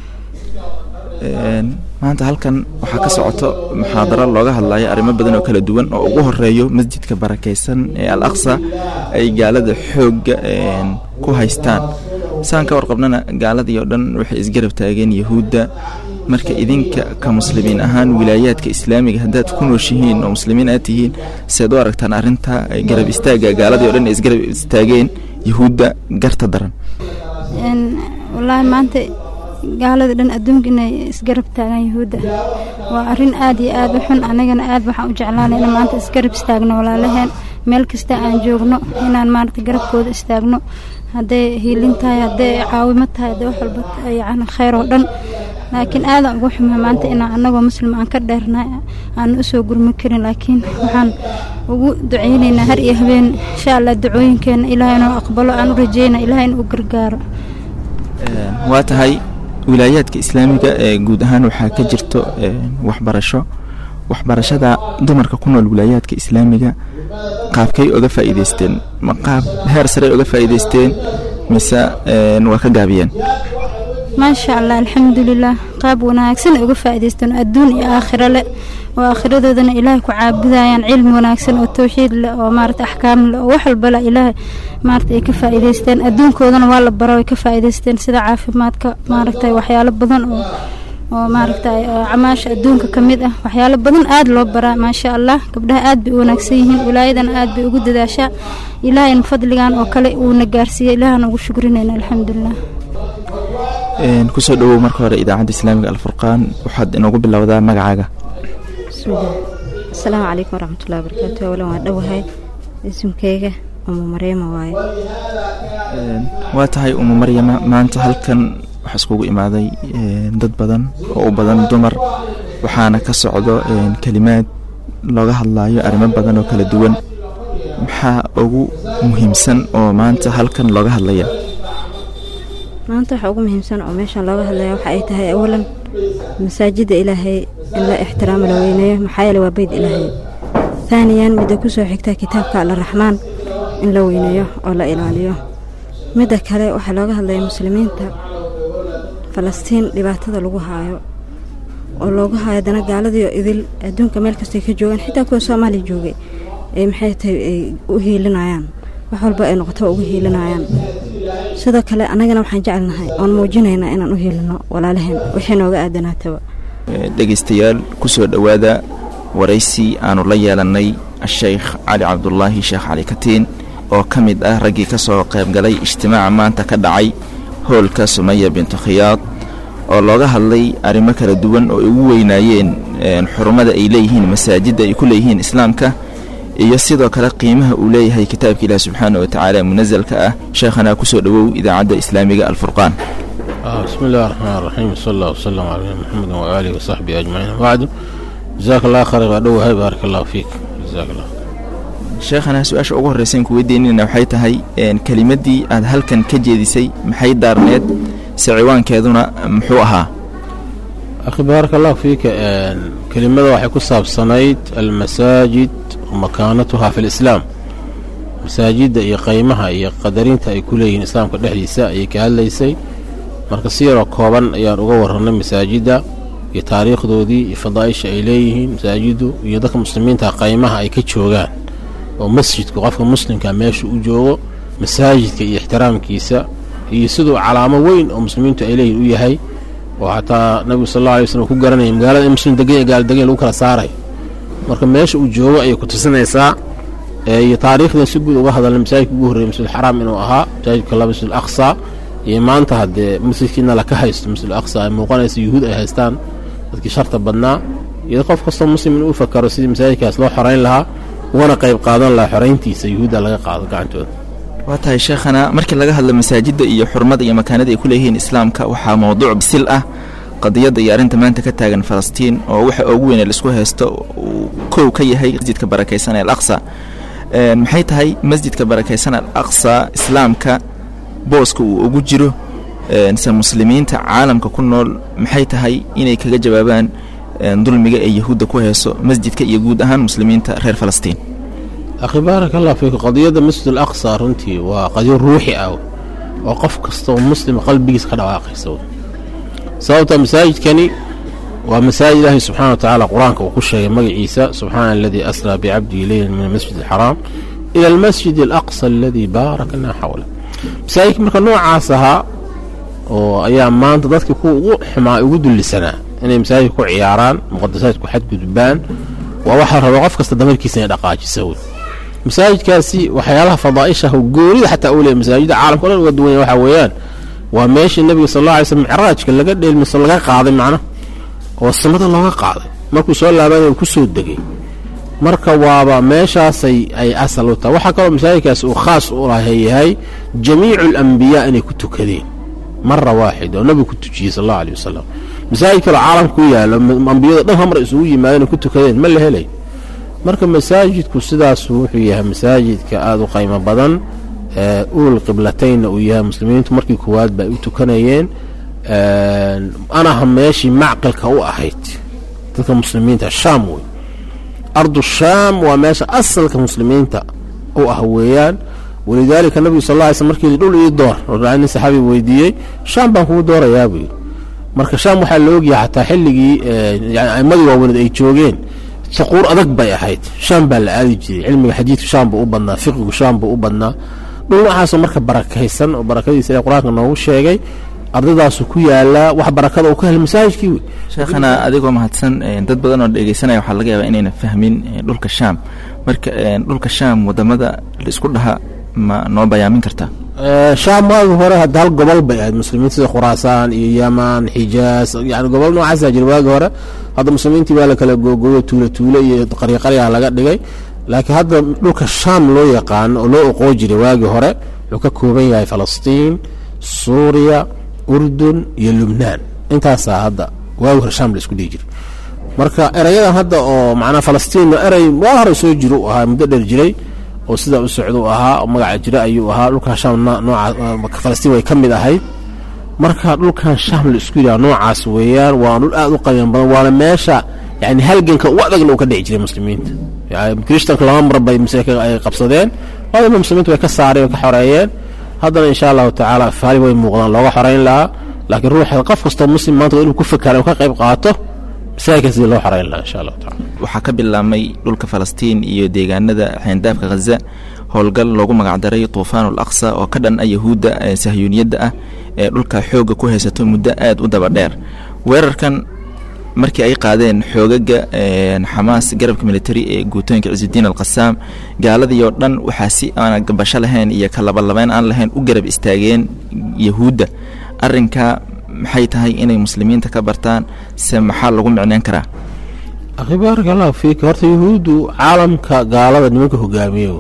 G: maanta halkan waxaa ka socoto muxaadaro looga hadlayo arrimo badan oo kala duwan oo ugu horeeyo masjidka barakaysan ee al aqsa ay gaalada xoogga ku haystaan saan ka warqabnana gaaladii oo dhan waxay isgarab taageen yahuudda marka idinka ka muslimiin ahaan wilaayaadka islaamiga haddaad ku nooshihiin oo muslimiin aad tihiin seed u aragtaan arrinta garab istaagga gaaladii o dhan ay isgarab istaageen yahuudda garta daran
J: wallaahi maanta gaaladii dhan adduunka inay isgarab taagaan yahuudda waa arrin aad iyo aad u xun anigana aad waxaan u jeclaanay in maanta isgarab istaagno walaalaheen meel kasta aan joogno inaan maarata garabkooda istaagno hadday hiilin tahay hadday caawimo tahay hadday wax walba yacni khayr oo dhan laakiin aadaan ugu xumaa maanta inaan annagoo muslim aan ka dheernahay aan u soo gurmi karin laakiin waxaan ugu duceynaynaa har iyo habeen insha allah ducooyinkeena ilaahay inuu aqbalo aan u rajeyna ilaahay inuu gargaaro
G: waa tahay wilaayaadka islaamiga ee guud ahaan waxaa ka jirto waxbarasho waxbarashada dumarka ku nool wilaayaadka islaamiga qaabkay oga faa'iidaysteen ma qaab heer sarey oga faa'iidaysteen mise waa ka gaabiyeen
J: maasha allah alxamdulilah qaab wanaagsan ay uga faa'iidaysteen adduun iyo aakhiro leh oo aakhiradoodana ilaahay ku caabudayaan cilmi wanaagsan oo towxiid leh oo maarata axkaam leh oo wax walba leh ilaahay maarata ay ka faa'iidaysteen adduunkoodana waa la baro ay ka faa'iidaysteen sida caafimaadka maaragtay waxyaalo badan oo oo maaragtay camaasha adduunka ka mid ah waxyaalo badan aad loo baraa maasha allah gabdhaha aad bay u wanaagsan yihiin wilaayadana aad bay ugu dadaashaa ilaahayna fadligan oo kale uuna gaarsiiyey ilaahana ugu shukrinayna alxamdulilah
G: kusoo dhawow marka hore idaacadda islaamiga alfurqaan waxaad inoogu bilowdaa magacaaga
K: bismillaah asalaamu calaykum waraxmatullahi wabarakaatu awalan waa dhowahay ismkeyga umu maryama waaye
G: waa tahay umu maryama maanta halkan waxaa iskugu imaaday dad badan oo u badan dumar waxaana ka socdo kelimaad looga hadlayo arrimo badan oo kala duwan maxaa ugu muhiimsan oo maanta halkan looga hadlaya
K: maanta waxaa ugu muhiimsan oo meeshan looga hadlaya waxa ay tahay awalan masaajidda ilaahay in la ixtiraamo la weyneeyo maxaa yeele waa beyd ilaahay haaniyan midda ku soo xigta kitaabka alraxmaan in la weyneeyo oo la ilaaliyo midda kale waxaa looga hadlaya muslimiinta falastiin dhibaatada lagu haayo oo loogu haayo dana gaaladiio idil adduunka meel kastay ka joogaan xitaa kuwa soomaaliya joogay ay maxay tahay ay u hiilinayaan wax walba ay noqoto ugu hiilinayaan sidoo kale annagana waxaan jecelnahay oon muujinaynaa inaan u hiilino walaalaheen wixii nooga aadanaataba
G: dhegaystayaal kusoo dhowaada waraysi aanu la yeelannay a-sheykh cali cabdulaahi sheekh cali katiin oo ka mid ah raggii ka soo qaybgalay ijtimaaca maanta ka dhacay hoolka sumaya bintu khiyaad oo looga hadlay arrimo kala duwan oo ay ugu weynaayeen xurumada ay leeyihiin masaajidda ay ku leeyihiin islaamka iyo sidoo kale qiimaha uu leeyahay kitaabka ilaah subxaana wa tacaala munasalka ah sheekhanaa kusoo dhowow idaacadda islaamiga alfurqaan
L: بسم الله الرحمن الرحيم صلى الله وسلم على محمد وآله وصحبه أجمعين بعد جزاك الله خير غدوه بارك الله فيك جزاك الله
G: sheekhanaa su-aasha ugu horreysayn ku weydiinayna waxay tahay kelimaddii aad halkan ka jeedisay maxay daarneed se ciwaankeeduna muxuu ahaa
L: أخي بارك الله فيك كلمة waxay ku saabsanayd almasaajid ومakaanatuha fi الإسلام masaajidda iyo qaymaha iyo qadarinta ay ku leeyihiin islaamka dhexdiisa ayay ka hadlaysay marka si yaroo kooban ayaan uga warranay masaajidda iyo taariikhdoodii iyo fadaa'isha ay leeyihiin masaajiddu iyo dadka muslimiinta qaymaha ay ka joogaan oo masjidku qofka muslimka meesha u joogo masaajidka iyo ixtiraamkiisa iyo siduu calaamo weyn oo muslimiintu ay leeyihin u yahay oo xataa nabigu sal alla alay waslm ku garanaya magaalada in muslim degan iyo gaal degan lagu kala saaray marka meesha uu joogo ayay ku tusinaysaa iyo taariikhdan si guud uga hadalna masaajidka ugu horreeyay masjid xaraam inuu ahaa masaajidka laba masjid aqsa iyo maanta haddee masjidkiina laka haysto masjid aqsa ay muuqanaysa yuhuud ay haystaan dadkii sharta badnaa iyo qof kastoo muslim inuu fakaro sidii masaajidkaas loo xorayn lahaa ugana qayb qaadan lahaa xorayntiisa yuhuudda laga qaado gacantooda
G: waa tahay sheekhana markii laga hadlo masaajidda iyo xurmada iyo makaanada ay ku leeyihiin islaamka waxaa mowduuc bisil ah qadiyadda iyo arrinta maanta ka taagan falastiin oo waxa ugu weyn ee laisku haysto uu kow ka yahay masjidka barakaysan ee al aqsa maxay tahay masjidka barakaysan al aqsa islaamka booska uu ugu jiro se muslimiinta caalamka ku nool maxay tahay inay kaga jawaabaan dulmiga ee yahuudda ku hayso masjidka iyo guud ahaan muslimiinta reer falastiin
L: akhi baaraka allah fiiku qadiyadda masjid al aqsa runtii waa qadiyo ruuxi ah oo qof kastoo muslim qalbigiis ka dhawaaqaysa sababta masaajidkani waa masaajid ilaahay subxana wa tacaala qur-aanka uu ku sheegay magaciisa subxaana aladii asraa bicabdihi leylan min almasjid alxaraam ila almasjid alaqsa aladii baaraknaa xawla masaajidka marka noocaas ahaa oo ayaa maanta dadkii kuwa ugu xumaa ugu dullisanaa inay masaajidka ku ciyaaraan muqadasaadku xadgudbaan waa waxaa raba qof kasta damarkiisa inay dhaqaajisa wey masaajidkaasi waxyaalaha fadaa'ishaah goonida xataa uu leeyahy masaajidda caalamka o dhan uga duwanya waxaa weeyaan waa meeshii nebiga sal alla alay slm micraajka laga dheelmiso laga qaaday macna oo samada looga qaaday markuu soo laabanaya ku soo degay marka waaba meeshaasay ay asal u tahay waxaa kaloo masaajidkaasi uu khaas u yahay jamiicu alambiyaa inay ku tukadeen mara waaxid oo nebigu ku tujiyey sal allahu aleyh wasalam masaajid kaloo caalamka ku yaalo ambiyada dhan hamar isugu yimaadeen ku tukadeen ma la helay marka masaajidku sidaasu wuxuu yahay masaajidka aada u qaymo badan uul qiblataynna uu yahay muslimiintu markii koowaad ba ay u tukanayeen anaha meeshii macqilka u ahayd dadka muslimiinta shaam wey ardu shaam waa meesha asalka muslimiinta u ah weeyaan walidaalika nabigu sal lla sl markii dhul ii door nin saxaabi weydiiyey shaam baan kugu doorayaa buu yidhi marka shaam waxaa la ogyahay xataa xilligii yani aimadii waaweyned ay joogeen saquur adag bay ahayd shaam baa la aadi jiray cilmiga xadiidku shaam buu u badnaa fiqigu shaam buu u badnaa dhul noocaasoo marka barakaysan oo barakadiisa ee qur-aanka noogu sheegay ardadaasu ku yaalaa wax barakada uu ka helay masaajidkii wey
G: sheekhana adigoo mahadsan dad badan oo dhegeysanaya waxaa laga yaabaa inayna fahmin dhulka shaam marka dhulka shaam wadamada laisku dhaha ma noo bayaamin kartaa
L: shaam waagi hore hadda hal gobol bay ahayd muslimiinta sida khuraasaan iyo yaman xijaas yani gobol noocaasa jira waagi hore hadda muslimiintii waa la kala googooyo tuulo tuulo iyo qaryaqaryaa laga dhigay laakiin hadda dhulka shaam loo yaqaano oo loo oqoo jiray waagii hore wuxuu ka kooban yahay falastiin suuriya urdun iyo lubnaan intaasaa hadda waagi hore shaam la isku dhihi jiray marka erayadan hadda oo macnaa falastiinna erey waa hore soo jiro u ahaa muddo dheer jiray oo sidaa u socda u ahaa oo magaca jira ayuu ahaa dhulkan shaam nooca falastiin way ka mid ahayd marka dhulkan shaam la isku yidhaha noocaas weeyaan waa dhul aada u qayan badan waana meesha yani halganka u adagna uu ka dhici jiray muslimiinta krishtanka laba mar bay ay qabsadeen labadaba muslimiinta way ka saareen way ka xoreeyeen haddana insha allahu tacaala faali way muuqdaan looga xoreyn lahaa laakiin ruuxa qof kastoo muslim maanta waa inuu ku fakara uu ka qayb qaato masaajidka sidii loo xoreyn lahaa insha allahu tacala
G: waxaa ka bilaabmay dhulka falastiin iyo deegaanada xeendaafka khaza howlgal loogu magacdaray tuufaan ul aqsa oo ka dhan a yahuudda sahyuuniyadda ah ee dhulka xoogga ku haysato muddo aada u daba dheer weerarkan markii ay qaadeen xoogaga xamaas garabka military ee guutooyinka cisudiin alqasaam gaaladii oo dhan waxaa si aan gabasho lahayn iyo kalabalabeyn aan lahayn u garab istaageen yahuudda arrinka maxay tahay inay muslimiinta ka bartaan se maxaa lagu micneyn karaa
L: akhi baaraka allahu fiika horta yahuuddu caalamka gaalada nimanka hogaamiye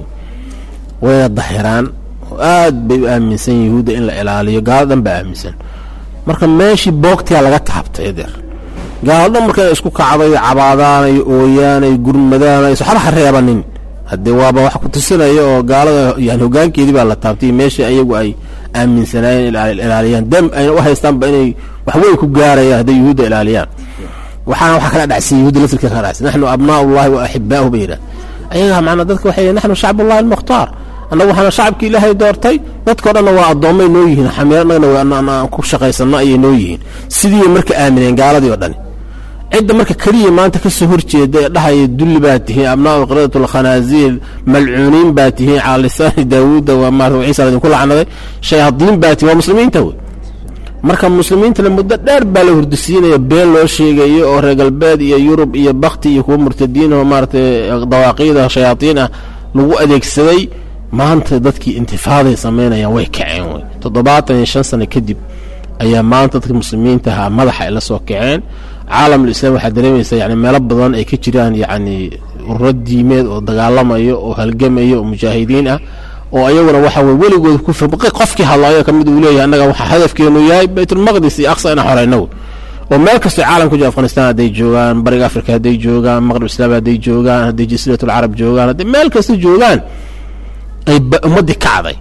L: wayna dahiraan oo aad bay u aaminsan yahuudda in la ilaaliyo gaalo dhan baa aaminsan marka meeshii boogtiyaa laga taabtay deer gaalo dhan marka inay isku kacday cabaadaan ay ooyaan ay gurmadaan ay waxba ha reebanin haddee waaba wax ku tusinaya oo gaalada yani hogaankeedii baa la taabtay meeshii ayagu ay aaminsanaayeen ilaaliyaan dam ayna u haystaanba inay waxweyn ku gaarayaan hadday yuhuudda ilaaliyaan waxaana waxaa kala dhacsan yahuudda laftirka kala dhacsan naxnu abnaa'u llahi wa axibaa'uhu bay yidhaha ayagaa macnaa dadka waxay yihin naxnu shacbullahi almukhtaar annagu waxaana shacabkii ilaahay doortay dadkao dhanna waa addoommay noo yihiin xamiir annagana aan ku shaqaysanno ayay noo yihiin sidii marka aamineen gaaladii oo dhani cidda marka keliya maanta ka soo horjeeda ee dhahaya dulli baa tihiin abnaa'u qiradatu alkhanaasiir malcuuniin baa tihiin calaa lisaani daawuuda waa maarata ciisa ladinku lacnaday shayaadiin baa tihiin waa muslimiinta wey marka muslimiintana muddo dheer baa la hurdisiinaya been loo sheegayo oo reer galbeed iyo yurub iyo bakti iyo kuwa murtadiin oo maaratay dawaaqiida shayaatiin ah lagu adeegsaday maanta dadkii intifaaday samaynayaan way kaceen wey toddobaatan iyo shan sano kadib ayaa maanta dadka muslimiinta ahaa madaxa ay la soo kaceen caalamul islaam waxaa dareemaysaa yani meelo badan ay ka jiraan yacni ururo diimeed oo dagaalamayo oo halgamaya oo mujaahidiin ah oo ayaguna waxa weye weligood ku firqi qofkii hadlaayo kamid uu leeyahay annaga waxaa hadafkeenu yahay baytulmaqdis iyo aqsa inaan xoreyno wey oo meel kastoo caalamka jiro afghanistan hadday joogaan bariga afrika hadday joogaan maqrib islaam hadday joogaan hadday jasiiratul carab joogaan hadday meel kasta joogaan ay ummaddii kacday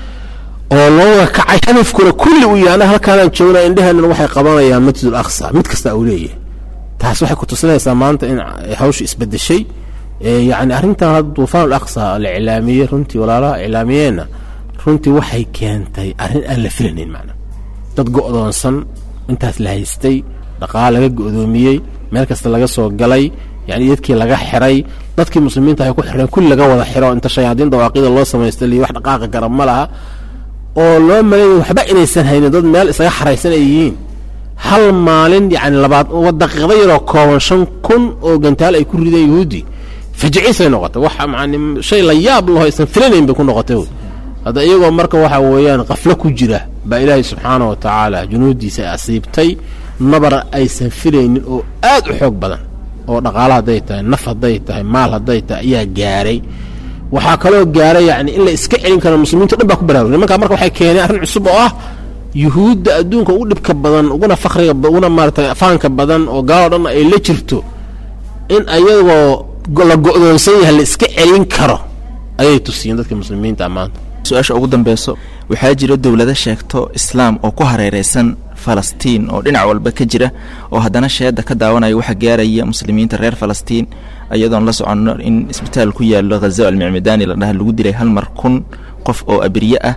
L: oo looga kacay hadafkuna kulli uu yahay anaga halkaanaan joognaa indheheenan waxay qabanayaan masjidul aqsa mid kasta uu leeyahay taas waxay ku tusinaysaa maanta in hawsha isbedeshay yacni arrintan hadda duufaan ul aqsa la iclaamiyey runtii walaalaha iclaamiyeenna runtii waxay keentay arrin aan la filanayn macna dad go'doonsan intaas la haystay dhaqaal laga go'doomiyey meel kasta laga soo galay yani dadkii laga xiray dadkii muslimiinta waxay ku xireen kulli laga wada xiro inta shayaadiin dawaaqida loo samaysta liyo wax dhaqaaqa garab ma laha oo loo maleeyay waxba inaysan haynin dad meel isaga xaraysan ay yihiin hal maalin yani labaad daqiiqda yaroo kooban shan kun oo gantaal ay ku rideen yuhuudi fajiciisay noqotay wax yani shay la yaab laho aysan filanayn bay ku noqotay wey hadda iyagoo marka waxa weeyaan qaflo ku jira baa ilaahay subxaana wa tacaala junuuddiisa ay asiibtay nabar aysan filaynin oo aad u xoog badan oo dhaqaalo hadday tahay naf hadday tahay maal hadday tahay ayaa gaaray waxaa kaloo gaaray yani in la iska celin karo muslimiinto dhan baa ku baraarugay nimankaa marka waxay keeneen arrin cusub oo ah yuhuudda adduunka ugu dhibka badan uguna fakriga uguna maaratay afaanka badan oo gaaloo dhan ay la jirto in ayagoo la go'doonsan yahay la iska celin karo ayay tusiyeen dadka muslimiinta maanta
G: su-aasha ugu dambeyso waxaa jira dowlado sheegto islaam oo ku hareereysan falastiin oo dhinac walba ka jira oo haddana sheeda ka daawanaya waxa gaaraya muslimiinta reer falastiin iyadoon la soconno in isbitaal ku yaalo khaza almicmadaani la dhaha lagu dilay hal mar kun qof oo abriye ah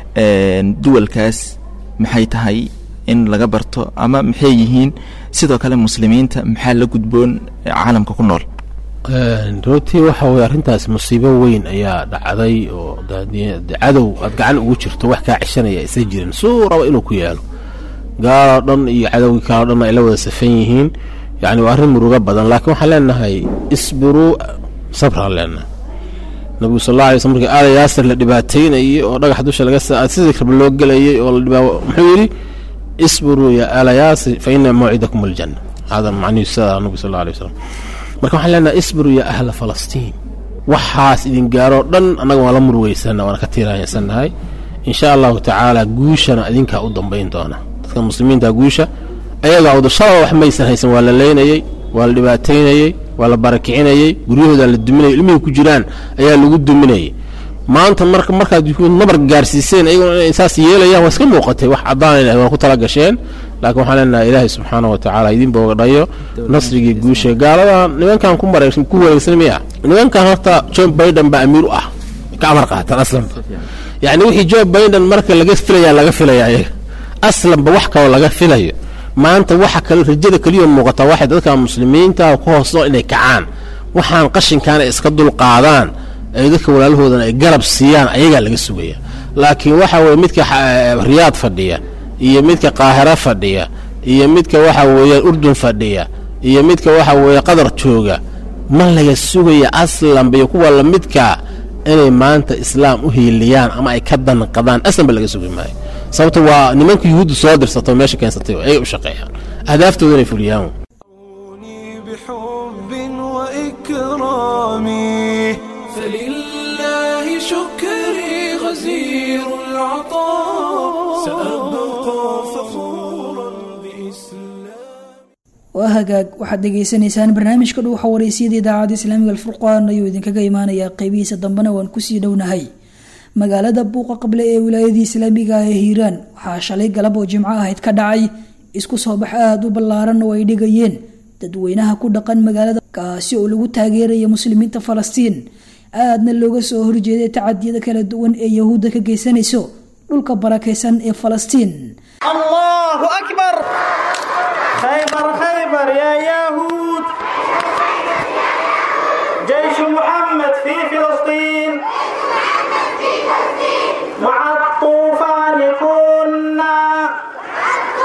G: duwalkaas maxay tahay in laga barto ama maxay yihiin sidoo kale muslimiinta maxaa la gudboon caalamka ku nool
L: runtii waxa weye arrintaas musiibo weyn ayaa dhacday oo cadow aad gacan ugu jirto wax kaa cishanaya isa jirin suu raba inuu ku yaalo gaaloo dhan iyo cadowgii kaloo dhan ay la wada safan yihiin yani waa arrin murugo badan laakiin waxaan leenahay isbiruu sabraan leenahay nabigu sal alla alay sl markii aada yaasir la dhibaataynayay oo dhagax dusha laga sidii raba loo gelayay oo la dhibaa muxuu yidhi isbiruu ya aala yaasir fa ina mawcidakum aljanna hada macnihiisu sidaa nabigu sal alla alay wasalam marka waxaan leenahay isbiruu ya ahla falastiin waxaas idin gaaroo dhan annaga waan la murugeysanna waana ka tiiraansannahay insha allahu tacaala guushana idinkaa u dambayn doona dadka muslimiinta guusha ayagaa udashada wax maysan haysan waa la leynayey waa la dhibaataynayey waa la barakicinayey guryahooda la duminayay ilmihii ku jiraan ayaa lagu duminayay maanta marka markaad nabar gaarsiiseen ayaguna inay saas yeelayaan waa iska muuqatay wax caddaanayna waa ku tala gasheen laakiin waxaan leenahay ilaahay subxaana wa tacaala idin boogadhayo nasrigii guusha gaaladan nimankan ku mara ku wareegsan miya nimankan horta john biden baa amiir u ah ka amar qaatan aslanba yacni wixii john biden marka laga filaya laga filaya ayaga aslanba wax kaloo laga filayo maanta waxa kale rajada keliya muuqata waxay dadka muslimiinta ku hoosto inay kacaan waxaan qashinkaana iska dulqaadaan ay dadka walaalahoodan ay garab siiyaan ayagaa laga sugaya laakiin waxa weye midka riyaad fadhiya iyo midka qaahiro fadhiya iyo midka waxa weeye urdun fadhiya iyo midka waxa weeye qatar jooga ma laga sugaya aslanba iyo kuwa lamidkaa inay maanta islaam u hiiliyaan ama ay ka danqadaan aslanba laga sugi maayo sababto waa nimanka yuhuudda soo dirsato meesha keensatay ayay u shaqeeyaan ahdaaftoodana inay fuliyaan
A: وإكرامي فلله شكري غزير العطاء سأبقى فخورا بإسلام
B: waa hagaag waxaad dhegaysanaysaan barnaamijka dhuuxa wareysiyada idaacadda islaamiga alfurqaan ayuu idinkaga imaanayaa qeybihiisa dambena waan kusii dhownahay magaalada buuqa qable ee wilaayadii islaamiga ah ee hiiraan waxaa shalay galab oo jimco ahayd ka dhacay isku soo bax aada u ballaaran oo ay dhigayeen dadweynaha ku dhaqan magaalada kaasi oo lagu taageeraya muslimiinta falastiin aadna looga soo horjeeday tacadiyada kala duwan ee yahuudda ka geysanayso dhulka barakaysan ee falastiin
M: الله أكبر خيبر خيبر يا يهود جيش محمد في فلسطين مع الطوفان كنا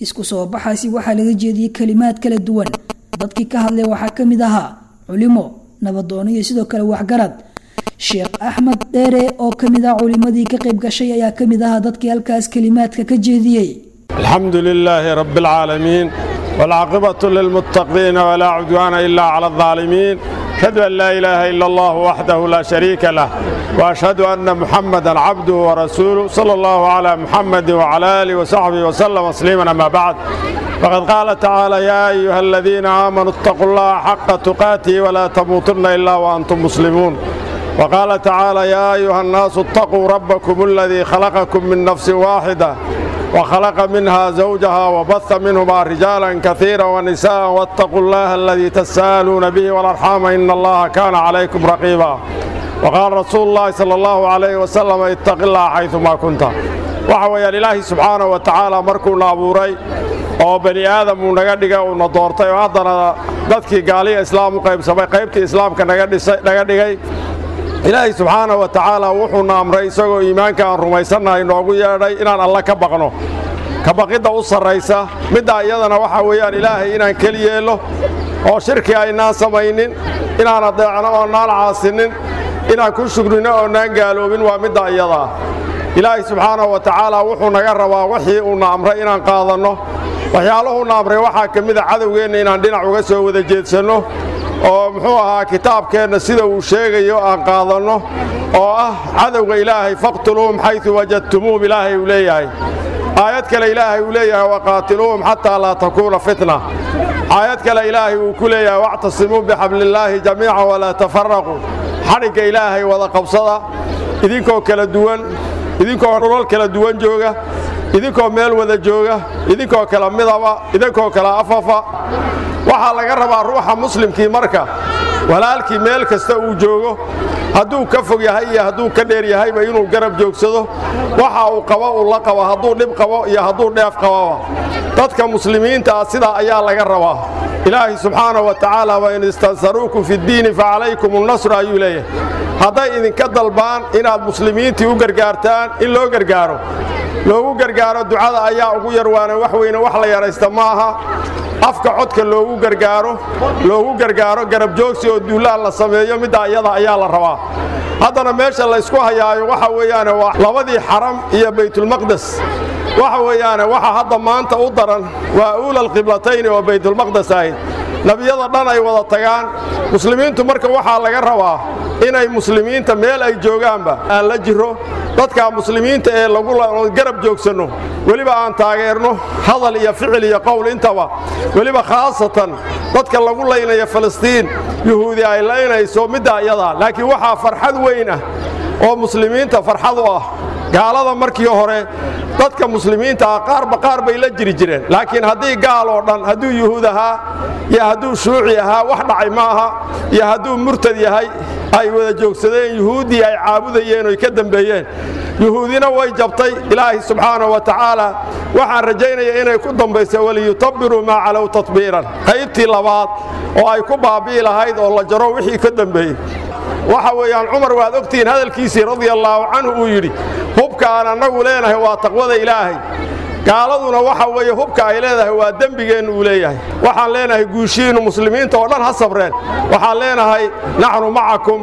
B: isku soo baxaasi waxaa laga jeediyey kalimaad kala duwan dadkii ka hadlay waxaa ka mid ahaa culimo nabadoono iyo sidoo kale waxgarad sheekh axmed dheere oo ka mid ah culimadii ka qayb gashay ayaa ka mid ahaa dadkii halkaas kalimaadka ka jeediyey
N: الحمد لله رب العالمين والعاقبة للمتقين ولا عدوان إلا على الظالمين أشهد أن لا إله إلا الله وحده لا شريك له وأشهد أن محمدا عبده ورسوله صلى الله على محمد وعلى آله وصحبه وسلم تسليما أما بعد فقد قال تعالى يا أيها الذين آمنوا اتقوا الله حق تقاته ولا تموتن إلا وأنتم مسلمون وقال تعالى يا أيها الناس اتقوا ربكم الذي خلقكم من نفس واحدة وخلق منها زوجها وبث منهما رجالا كثيرا ونساء واتقوا الله الذي تساءلون به والأرحام إن الله كان عليكم رقيبا وقال رسول الله صلى الله عليه وسلم اتق الله حيثما كنت وحوى إلهي سبحانه وتعالى مركونا أبوري oo bani aadam uu naga dhigay uuna doortay oo haddana dadkii gaaliya islaam u qaybsamay qaybtii islaamka naga dhigay ilaahay subxaana wa tacaala wuxuuna amray isagoo iimaanka aan rumaysannahay noogu yeedhay inaan alle ka baqno ka baqidda u sarraysa middaa iyadana waxaa weeyaan ilaahay inaan keli yeello oo shirki aynaan samaynin inaan adeecno oonaan caasinin inaan ku shugnino oonaan gaaloobin waa middaa iyadaa ilaahay subxaanahu wa tacaala wuxuu naga rabaa wixii uuna amray inaan qaadanno waxyaaluhuuna amray waxaa ka mida cadowgeenna inaan dhinac uga soo wada jeedsanno oo muxuu ahaa kitaabkeenna sida uu sheegayo aan qaadanno oo ah cadowga ilaahay faqtuluuhum xaydu wajadtumuuhum ilaahay uu leeyahay aayad kale ilaahay uu leeyahay waqaatiluuhum xataa laa takuuna fitna aayad kale ilaahay uu ku leeyahay wactasimuu bixablillaahi jamiican walaa tafaraquu xadhigga ilaahay wada qabsada idinkoo kala duwan idinkoo dhulal kala duwan jooga idinkoo meel wada jooga idinkoo kala midaba idinkoo kala afafa waxaa laga rabaa ruuxa muslimkii marka walaalkii meel kasta uu joogo hadduu ka fog yahay iyo hadduu ka dheer yahayba inuu garab joogsado waxa uu qabo uu la qabo hadduu dhib qabo iyo hadduu dheef qababa dadka muslimiinta ah sidaa ayaa laga rabaa ilaahay subxaana wa tacaala wain istansaruukum fi ddiini facalaykum unnasru ayuu leeyahay hadday idinka dalbaan inaad muslimiintii u gargaartaan in loo gargaaro loogu gargaaro ducada ayaa ugu yar waana wax weyne wax la yaraysta ma aha afka codka loogu gargaaro loogu gargaaro garab joogsi oo duulaan la sameeyo middaa iyada ayaa la rabaa haddana meesha laysku hayaayo waxa weeyaane waa labadii xaram iyo baytulmaqdes waxa weeyaane waxa hadda maanta u daran waa uulal qiblatayni oo baytulmaqdes ahayd nebiyada dhan ay wada tagaan muslimiintu marka waxaa laga rabaa inay muslimiinta meel ay joogaanba aan la jiro dadka muslimiinta ee lagu garab joogsanno weliba aan taageerno hadal iyo ficil iyo qowl intaba weliba khaasatan dadka lagu laynaya falastiin yuhuudi ay laynayso middaa iyadaa laakiin waxaa farxad weyn ah oo muslimiinta farxad u ah gaalada markii hore dadka muslimiinta ah qaarba qaar bay la jiri jireen laakiin haddii gaal oo dhan hadduu yuhuud ahaa iyo hadduu shuuci ahaa wax dhacay ma aha iyo hadduu murtad yahay ay wada joogsadeen yuhuuddii ay caabudayeen oy ka dembeeyeen yuhuudina way jabtay ilaahay subxaanahu wa tacaala waxaan rajaynaya inay ku dambaysa waliyutabiruu maa calow tatbiiran qaybtii labaad oo ay ku baabi'i lahayd oo la jaro wixii ka dembeeyey waxa weeyaan cumar waad ogtihiin hadalkiisii radia allaahu canhu uu yidhi hubka aan annagu leenahay waa taqwada ilaahay gaaladuna waxa weeye hubka ay leedahay waa dembigeennu uu leeyahay waxaan leenahay guushiinnu muslimiinta oo dhan ha sabreen waxaan leenahay naxnu macakum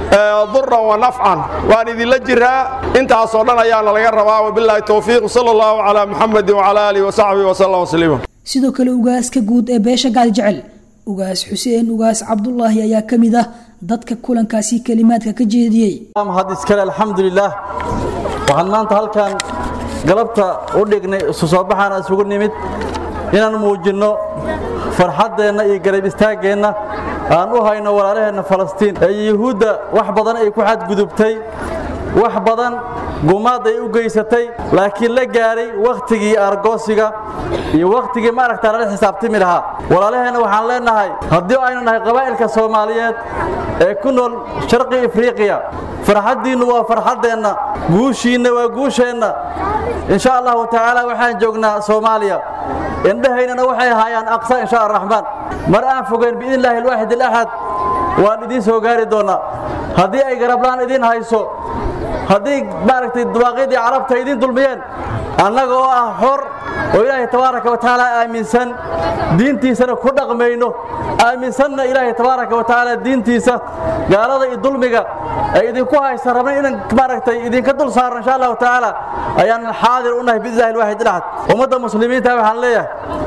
N: duran wa nafcan waan idinla jiraa intaasoo dhan ayaana laga rabaa wabilaahi towfiiq sala allahu calaa muxamedin wacala aalihi wasaxbihi wasallam wasliima
B: sidoo kale ugaaska guud ee beesha gaal jecel ugaas xuseen ugaas cabdulaahi ayaa ka mid ah dadka kulankaasi kelimaadka ka jeediyey
O: had iskale alxamdulilaah waxaan maanta halkan galabta u dhignay isu soo baxaana isugu nimid inaan muujinno farxaddeenna iyo garab istaaggeenna aan u hayno walaalaheenna falastiin ee yuhuudda wax badan ay ku xadgudubtay wax badan gumaad ay u geysatay laakiin la gaaray wakhtigii argoosiga iyo wakhtigii maaragtaa lala xisaabtami lahaa walaalaheenna waxaan leennahay haddii aynu nahay qabaa'ilka soomaaliyeed ee ku nool sharqi afriiqiya farxaddiinnu waa farxaddeenna guushiinna waa guusheenna insha allahu tacaala waxaan joognaa soomaaliya indhahaynana waxay ahaayaan aqsa insha araxmaan mar aan fogeyn biidnillaahi alwaaxid alaxad waan idiin soo gaari doonnaa haddii ay garablaan idiin hayso haddii maaragtay dawaaqyadii carabta idiin dulmiyeen annaga oo ah xor oo ilaahay tabaaraka wa tacaala aaminsan diintiisana ku dhaqmayno aaminsanna ilaahay tabaaraka wa tacaala diintiisa gaalada iyo dulmiga ay idinku haysan rabna inaan maaragtay idinka dul saarno insha allahu tacaala ayaan xaadir u nahay biillahi alwaxid ilaxad ummadda muslimiinta waxaan leeyahay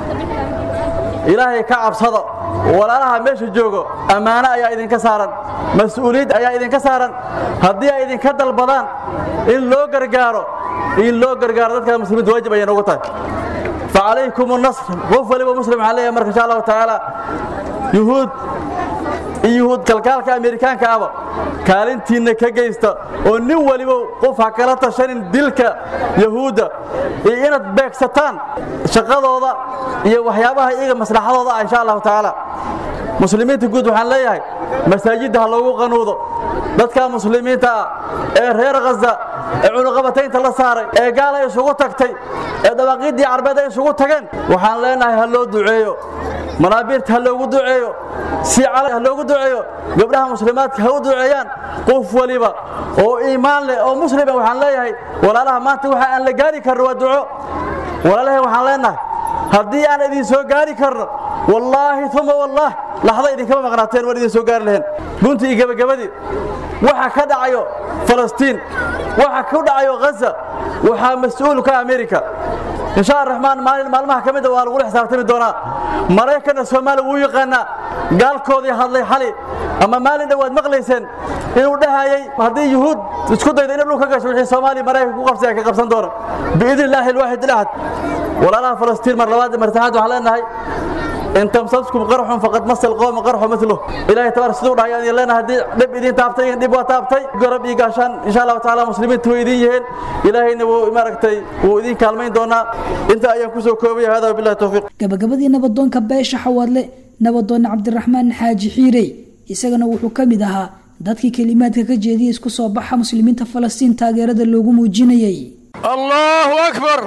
O: ilaahay ka cabsada walaalaha meesha joogo ammaano ayaa idinka saaran mas-uuliyad ayaa idinka saaran haddii ay idinka dalbadaan in loo gargaaro in loo gargaaro dadka muslimiinta waajib ayay noogu tahay facalaykum nasr qof waliba muslim waxaan leeyahay marka insha allahu tacaala yuhuud iyo yuhuud kalkaalka amerikaanka aba kaalintiinna ka geysta oo nin waliba qof ha kala tashanin dilka yahuudda iyo inaad beegsataan shaqadooda iyo waxyaabaha iyaga maslaxadooda ah insha allahu tacaala muslimiinta guud waxaan leeyahay masaajidda ha loogu qanuudo dadka muslimiinta ah ee reer khaza ee cunuqabataynta la saaray ee gaala isugu tagtay ee dabaaqiiddii carbeed ay isugu tageen waxaan leenahay ha loo duceeyo manaabiirta ha loogu duceeyo si cala ha loogu duceeyo gabdhaha muslimaadka ha u duceeyaan qof waliba oo iimaan leh oo muslima waxaan leeyahay walaalaha maanta waxa aan la gaari karno waa duco walaalahay waxaan leenahay haddii aan idin soo gaari karno wallaahi uma wallaah laxda idinkama maqnaateen waan idin soo gaari lahayn guntii iyo gebagabadii waxa ka dhacayo falastiin waxa ku dhacayo ghaza waxaa mas-uul ka amerika insha araxmaan maalin maalmaha ka mida waa lagula xisaabtami doonaa maraykanna soomaaliya wuu yaqaanaa gaalkoodii hadlay xali ama maalin dhowaad maqlayseen inuu dhahayay haddii yuhuud isku dayda inay dhul ka gasho wixii soomaaliya maraykanka ku qabsay ay ka qabsan doona biidni illaahi alwaxid ilaxad walaalaha falastiin mar labaad mar saddexaad waxaan leenahay in tamsaskum qarxun faqad masal qowma qarxu mithluh ilaahay tabaar siduu dhahay aan leenahay haddii dhib idin taabtay dhib waa taabtay garab iyo gaashaan insha allahu tacaala muslimiintu way idin yihiin ilaahayna wuu maaragtay wuu idin kaalmayn doonaa inta ayaan kusoo koobaya hada wabillahi tawfiiq
B: gabagabadii nabadoonka beesha xawaadle nabadoon cabdiraxmaan xaaji xiirey isagana wuxuu ka mid ahaa dadkii kelimaadka ka jeediyey isku soo baxa muslimiinta falastiin taageerada loogu muujinayay
P: allahu akbar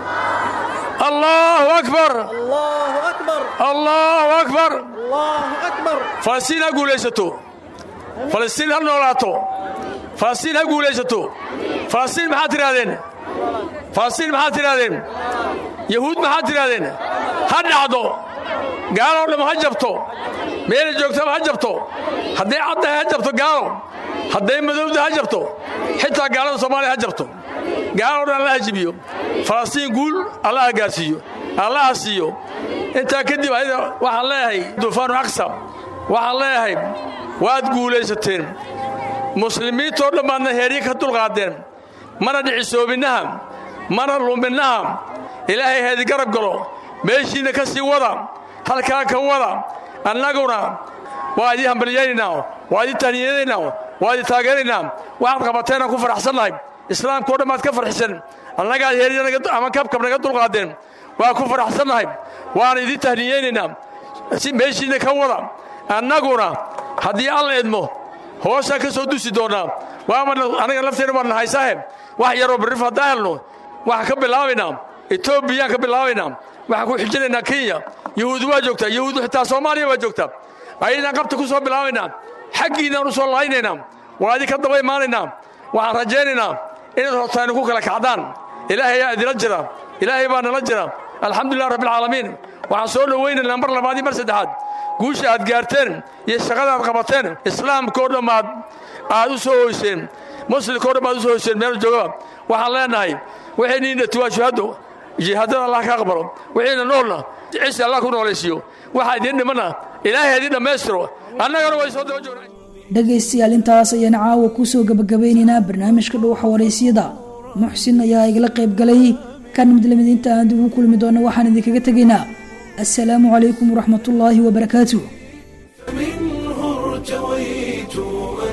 P: allahu akbar allahu akbar falastiin ha guulaysato falastiin ha noolaato falastiin ha guulaysato falastiin maxaad tidhahdeen falastiin maxaad tidhahdeen yahuud maxaad tidhahdeen ha dhacdo gaaloo dham ha jabto meela joogtaba ha jabto hadday caddahay ha jabto gaalo hadday madowda ha jabto xitaa gaalada soomaaliya ha jabto gaaloo dhan alla ha jibiyo falastiin guul alla ha gaarsiiyo alla ha siiyo intaa kadib ayada waxaan leeyahay duufaanu aqsa waxaan leeyahay waad guulaysateen muslimiintoo dhan baadna heeryo ka dulqaadeen mana dhicisoobinnaha mana luminnaha ilaahay heedi garab galo meeshiinna ka sii wada halkaa ka wada annaguna waa idin hambalyaynaynaa waa idin tahniyadaynaa waa idin taageeraynaa waxaad qabateenaan ku faraxsannahay islaamkao dhan baad ka farxisan annagaad heeryama kabkab naga dulqaadeen waa ku faraxsannahay waana idin tahniyaynaynaa si meeshiinna ka wada annaguna haddii alla idmo hoosaan ka soo dusi doonnaa waamana anaga lafteenna waan nahaysahe wax yaroo barrif haddaan helno waxaan ka bilaabaynaa etoobiyaan ka bilaabaynaa waxaan ku xijinaynaa kenya yahuud waa joogtaa yahuudu xitaa soomaaliya waa joogtaa ayadaan qabta ku soo bilaabaynaa xaggiinnaan u soo laaynaynaa waa idinka daba imaanaynaa waxaan rajaynaynaa inaad hortaaynu ku kala kacdaan ilaahay ayaa idila jira ilaahay baa nala jira alxamdulilah rabbialcaalamiin waxaan soo dhowaynaynaa mar labaad iyo mar saddexaad guusha aad gaarteen iyo shaqadaad qabateen islaamkao dhammaad aad u soo hoyseen muslimkao dhan baad u soo hoyseen meel joogaba waxaan leenahay waxayniina tuwaashuhaddo jihaadada allah ka aqbalo wixiina noolna cisi allah ku noolaysiiyo waxaa idiin dhimana ilaahay idiin dhammaystiro annagana way soo daba joognaa
B: dhegaystayaal intaas ayaan caawa kusoo gabagabeynaynaa barnaamijka dhuuxa waraysyada muxsin ayaa igala qayb galay kan mid lamid inta aan dib ugu kulmi doona waxaan idinkaga tegaynaa assalaamu calaykum waraxmatullaahi wabarakaatuh
A: منه ارتويت